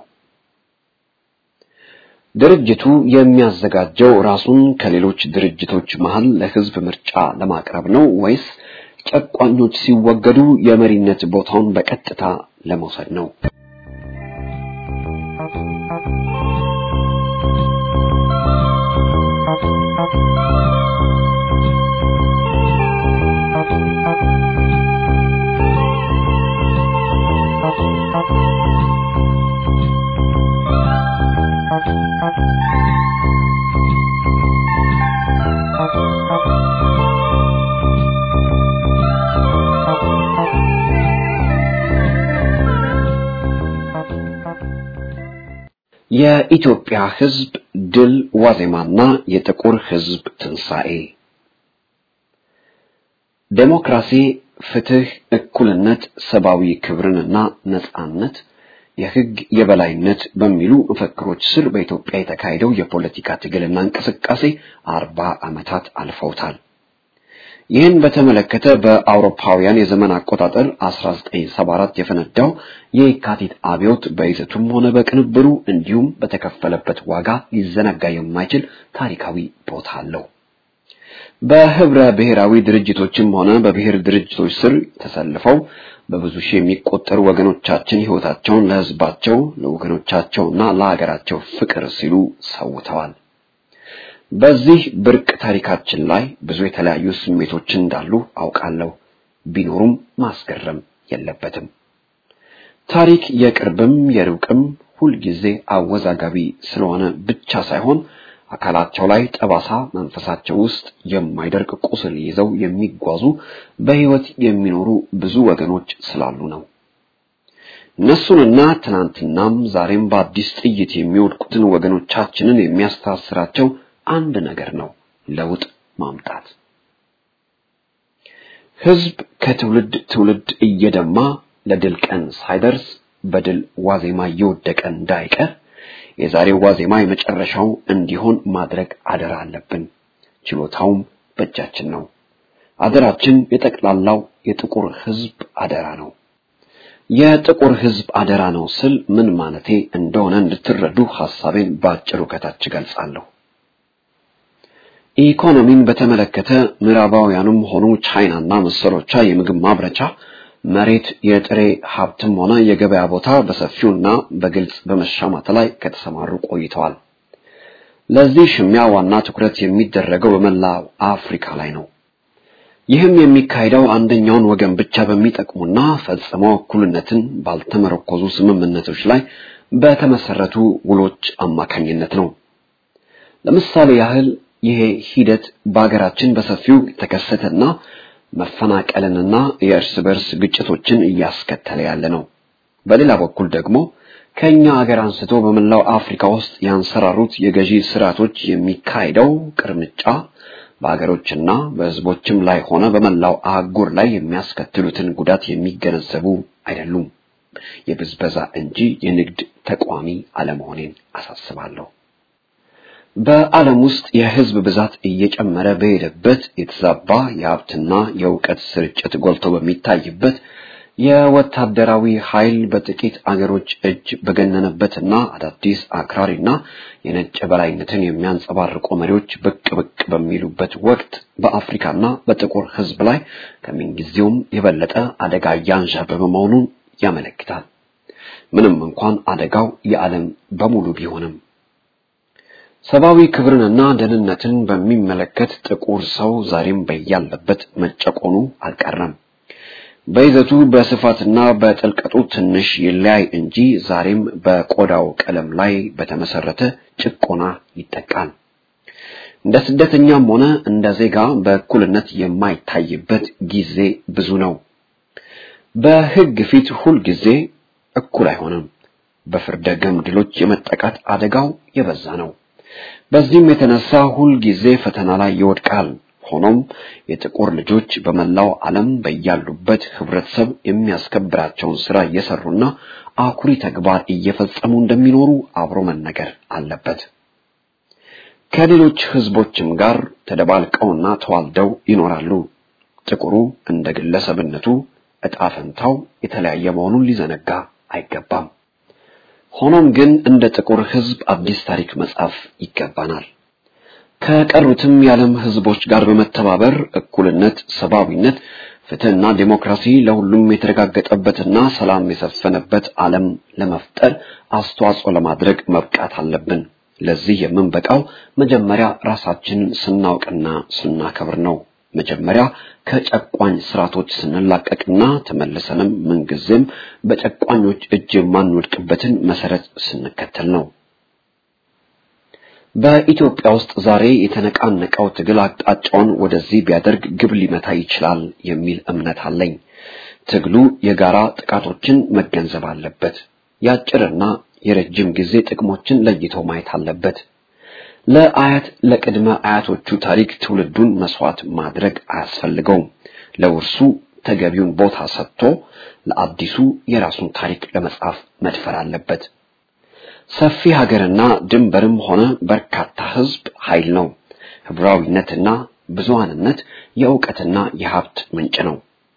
ድርጅቱ የሚያዘጋጀው ራሱን ከሌሎች ድርጅቶች መሃል ለሕዝብ ምርጫ ለማቅረብ ነው ወይስ ጨቋኞች ሲወገዱ የመሪነት ቦታውን በቀጥታ ለመውሰድ ነው? የኢትዮጵያ ሕዝብ ድል ዋዜማና የጥቁር ሕዝብ ትንሣኤ ዴሞክራሲ፣ ፍትህ፣ እኩልነት፣ ሰብአዊ ክብርንና ነጻነት፣ የሕግ የበላይነት በሚሉ መፈክሮች ስር በኢትዮጵያ የተካሄደው የፖለቲካ ትግልና እንቅስቃሴ አርባ ዓመታት አልፈውታል። ይህን በተመለከተ በአውሮፓውያን የዘመን አቆጣጠር 1974 የፈነዳው የየካቲት አብዮት በይዘቱም ሆነ በቅንብሩ እንዲሁም በተከፈለበት ዋጋ ሊዘነጋ የማይችል ታሪካዊ ቦታ አለው። በህብረ ብሔራዊ ድርጅቶችም ሆነ በብሔር ድርጅቶች ስር ተሰልፈው በብዙ ሺህ የሚቆጠሩ ወገኖቻችን ሕይወታቸውን ለሕዝባቸው ለወገኖቻቸውና ለሀገራቸው ፍቅር ሲሉ ሰውተዋል። በዚህ ብርቅ ታሪካችን ላይ ብዙ የተለያዩ ስሜቶች እንዳሉ አውቃለሁ። ቢኖሩም ማስገረም የለበትም። ታሪክ የቅርብም የሩቅም ሁልጊዜ አወዛጋቢ ስለሆነ ብቻ ሳይሆን አካላቸው ላይ ጠባሳ፣ መንፈሳቸው ውስጥ የማይደርቅ ቁስል ይዘው የሚጓዙ በሕይወት የሚኖሩ ብዙ ወገኖች ስላሉ ነው። እነሱንና ትናንትናም ዛሬም በአዲስ ጥይት የሚወድቁትን ወገኖቻችንን የሚያስተሳስራቸው አንድ ነገር ነው፣ ለውጥ ማምጣት። ሕዝብ ከትውልድ ትውልድ እየደማ ለድል ቀን ሳይደርስ በድል ዋዜማ እየወደቀ እንዳይቀር የዛሬው ዋዜማ የመጨረሻው እንዲሆን ማድረግ አደራ አለብን። ችሎታውም በእጃችን ነው። አደራችን የጠቅላላው የጥቁር ሕዝብ አደራ ነው። የጥቁር ሕዝብ አደራ ነው ስል ምን ማለቴ እንደሆነ እንድትረዱ ሐሳቤን በአጭሩ ከታች ገልጻለሁ። ኢኮኖሚን በተመለከተ ምዕራባውያኑም ሆኑ ቻይናና መሰሎቿ የምግብ ማምረቻ መሬት፣ የጥሬ ሀብትም ሆነ የገበያ ቦታ በሰፊውና በግልጽ በመሻማት ላይ ከተሰማሩ ቆይተዋል። ለዚህ ሽሚያ ዋና ትኩረት የሚደረገው በመላው አፍሪካ ላይ ነው። ይህም የሚካሄደው አንደኛውን ወገን ብቻ በሚጠቅሙና ፈጽሞ እኩልነትን ባልተመረኮዙ ስምምነቶች ላይ በተመሰረቱ ውሎች አማካኝነት ነው። ለምሳሌ ያህል ይሄ ሂደት በሀገራችን በሰፊው የተከሰተና መፈናቀልንና የእርስ በርስ ግጭቶችን እያስከተለ ያለ ነው። በሌላ በኩል ደግሞ ከኛ ሀገር አንስቶ በመላው አፍሪካ ውስጥ ያንሰራሩት የገዢ ስርዓቶች የሚካሄደው ቅርምጫ በአገሮችና በሕዝቦችም ላይ ሆነ በመላው አህጉር ላይ የሚያስከትሉትን ጉዳት የሚገነዘቡ አይደሉም። የብዝበዛ እንጂ የንግድ ተቋሚ አለመሆኔን አሳስባለሁ። በዓለም ውስጥ የሕዝብ ብዛት እየጨመረ በሄደበት የተዛባ የሀብትና የእውቀት ስርጭት ጎልቶ በሚታይበት የወታደራዊ ኃይል በጥቂት አገሮች እጅ በገነነበትና አዳዲስ አክራሪና የነጭ በላይነትን የሚያንጸባርቁ መሪዎች ብቅ ብቅ በሚሉበት ወቅት በአፍሪካና በጥቁር ሕዝብ ላይ ከምንጊዜውም የበለጠ አደጋ እያንዣበበ መሆኑን ያመለክታል። ምንም እንኳን አደጋው የዓለም በሙሉ ቢሆንም ሰብአዊ ክብርንና ደህንነትን በሚመለከት ጥቁር ሰው ዛሬም በያለበት መጨቆኑ አልቀረም። በይዘቱ በስፋትና በጥልቀቱ ትንሽ ይለያይ እንጂ ዛሬም በቆዳው ቀለም ላይ በተመሰረተ ጭቆና ይጠቃል። እንደ ስደተኛም ሆነ እንደ ዜጋ በእኩልነት የማይታይበት ጊዜ ብዙ ነው። በሕግ ፊት ሁል ጊዜ እኩል አይሆንም። በፍርደ ገምድሎች የመጠቃት አደጋው የበዛ ነው። በዚህም የተነሳ ሁል ጊዜ ፈተና ላይ ይወድቃል። ሆኖም የጥቁር ልጆች በመላው ዓለም በያሉበት ህብረተሰብ የሚያስከብራቸውን ስራ እየሰሩና አኩሪ ተግባር እየፈጸሙ እንደሚኖሩ አብሮ መነገር አለበት። ከሌሎች ህዝቦችም ጋር ተደባልቀውና ተዋልደው ይኖራሉ። ጥቁሩ እንደ ግለሰብነቱ ዕጣ ፈንታው የተለያየ መሆኑን ሊዘነጋ አይገባም። ሆኖም ግን እንደ ጥቁር ህዝብ አዲስ ታሪክ መጻፍ ይገባናል። ከቀሩትም የዓለም ህዝቦች ጋር በመተባበር እኩልነት፣ ሰብአዊነት፣ ፍትህና ዴሞክራሲ ለሁሉም የተረጋገጠበትና ሰላም የሰፈነበት ዓለም ለመፍጠር አስተዋጽኦ ለማድረግ መብቃት አለብን። ለዚህ የምንበቃው መጀመሪያ ራሳችንን ስናውቅና ስናከብር ነው። መጀመሪያ ከጨቋኝ ስርዓቶች ስንላቀቅና ተመልሰንም ምንጊዜም በጨቋኞች እጅ የማንወድቅበትን መሰረት ስንከተል ነው። በኢትዮጵያ ውስጥ ዛሬ የተነቃነቀው ትግል አቅጣጫውን ወደዚህ ቢያደርግ ግብ ሊመታ ይችላል የሚል እምነት አለኝ። ትግሉ የጋራ ጥቃቶችን መገንዘብ አለበት። የአጭርና የረጅም ጊዜ ጥቅሞችን ለይቶ ማየት አለበት። ለአያት ለቅድመ አያቶቹ ታሪክ ትውልዱን መስዋዕት ማድረግ አያስፈልገውም። ለውርሱ ተገቢውን ቦታ ሰጥቶ ለአዲሱ የራሱን ታሪክ ለመጻፍ መድፈር አለበት። ሰፊ ሀገርና ድንበርም ሆነ በርካታ ሕዝብ ኃይል ነው። ህብራዊነትና ብዙሃንነት የእውቀትና የሀብት ምንጭ ነው።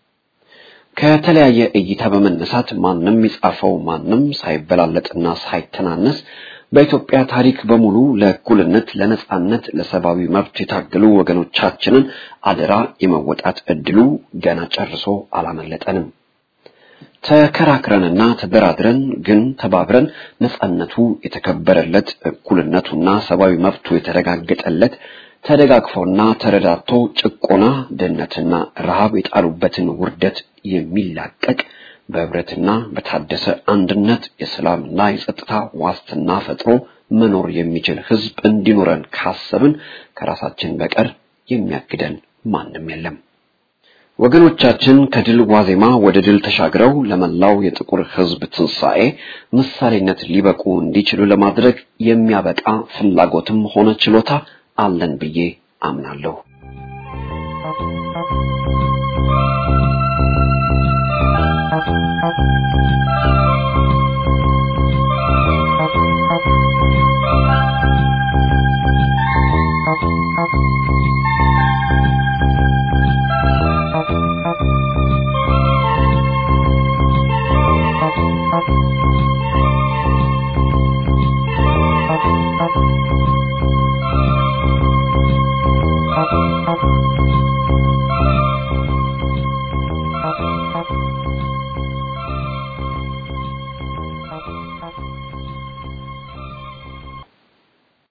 ከተለያየ እይታ በመነሳት ማንም የጻፈው ማንም ሳይበላለጥና ሳይተናነስ በኢትዮጵያ ታሪክ በሙሉ ለእኩልነት፣ ለነጻነት፣ ለሰብአዊ መብት የታገሉ ወገኖቻችንን አደራ የመወጣት እድሉ ገና ጨርሶ አላመለጠንም። ተከራክረንና ተደራድረን ግን ተባብረን ነጻነቱ የተከበረለት እኩልነቱና ሰብአዊ መብቱ የተረጋገጠለት ተደጋግፎና ተረዳቶ ጭቆና፣ ድህነትና ረሃብ የጣሉበትን ውርደት የሚላቀቅ በህብረትና በታደሰ አንድነት የሰላምና የጸጥታ ዋስትና ፈጥሮ መኖር የሚችል ህዝብ እንዲኖረን ካሰብን ከራሳችን በቀር የሚያግደን ማንም የለም። ወገኖቻችን ከድል ዋዜማ ወደ ድል ተሻግረው ለመላው የጥቁር ህዝብ ትንሣኤ ምሳሌነት ሊበቁ እንዲችሉ ለማድረግ የሚያበቃ ፍላጎትም ሆነ ችሎታ አለን ብዬ አምናለሁ። Thank you.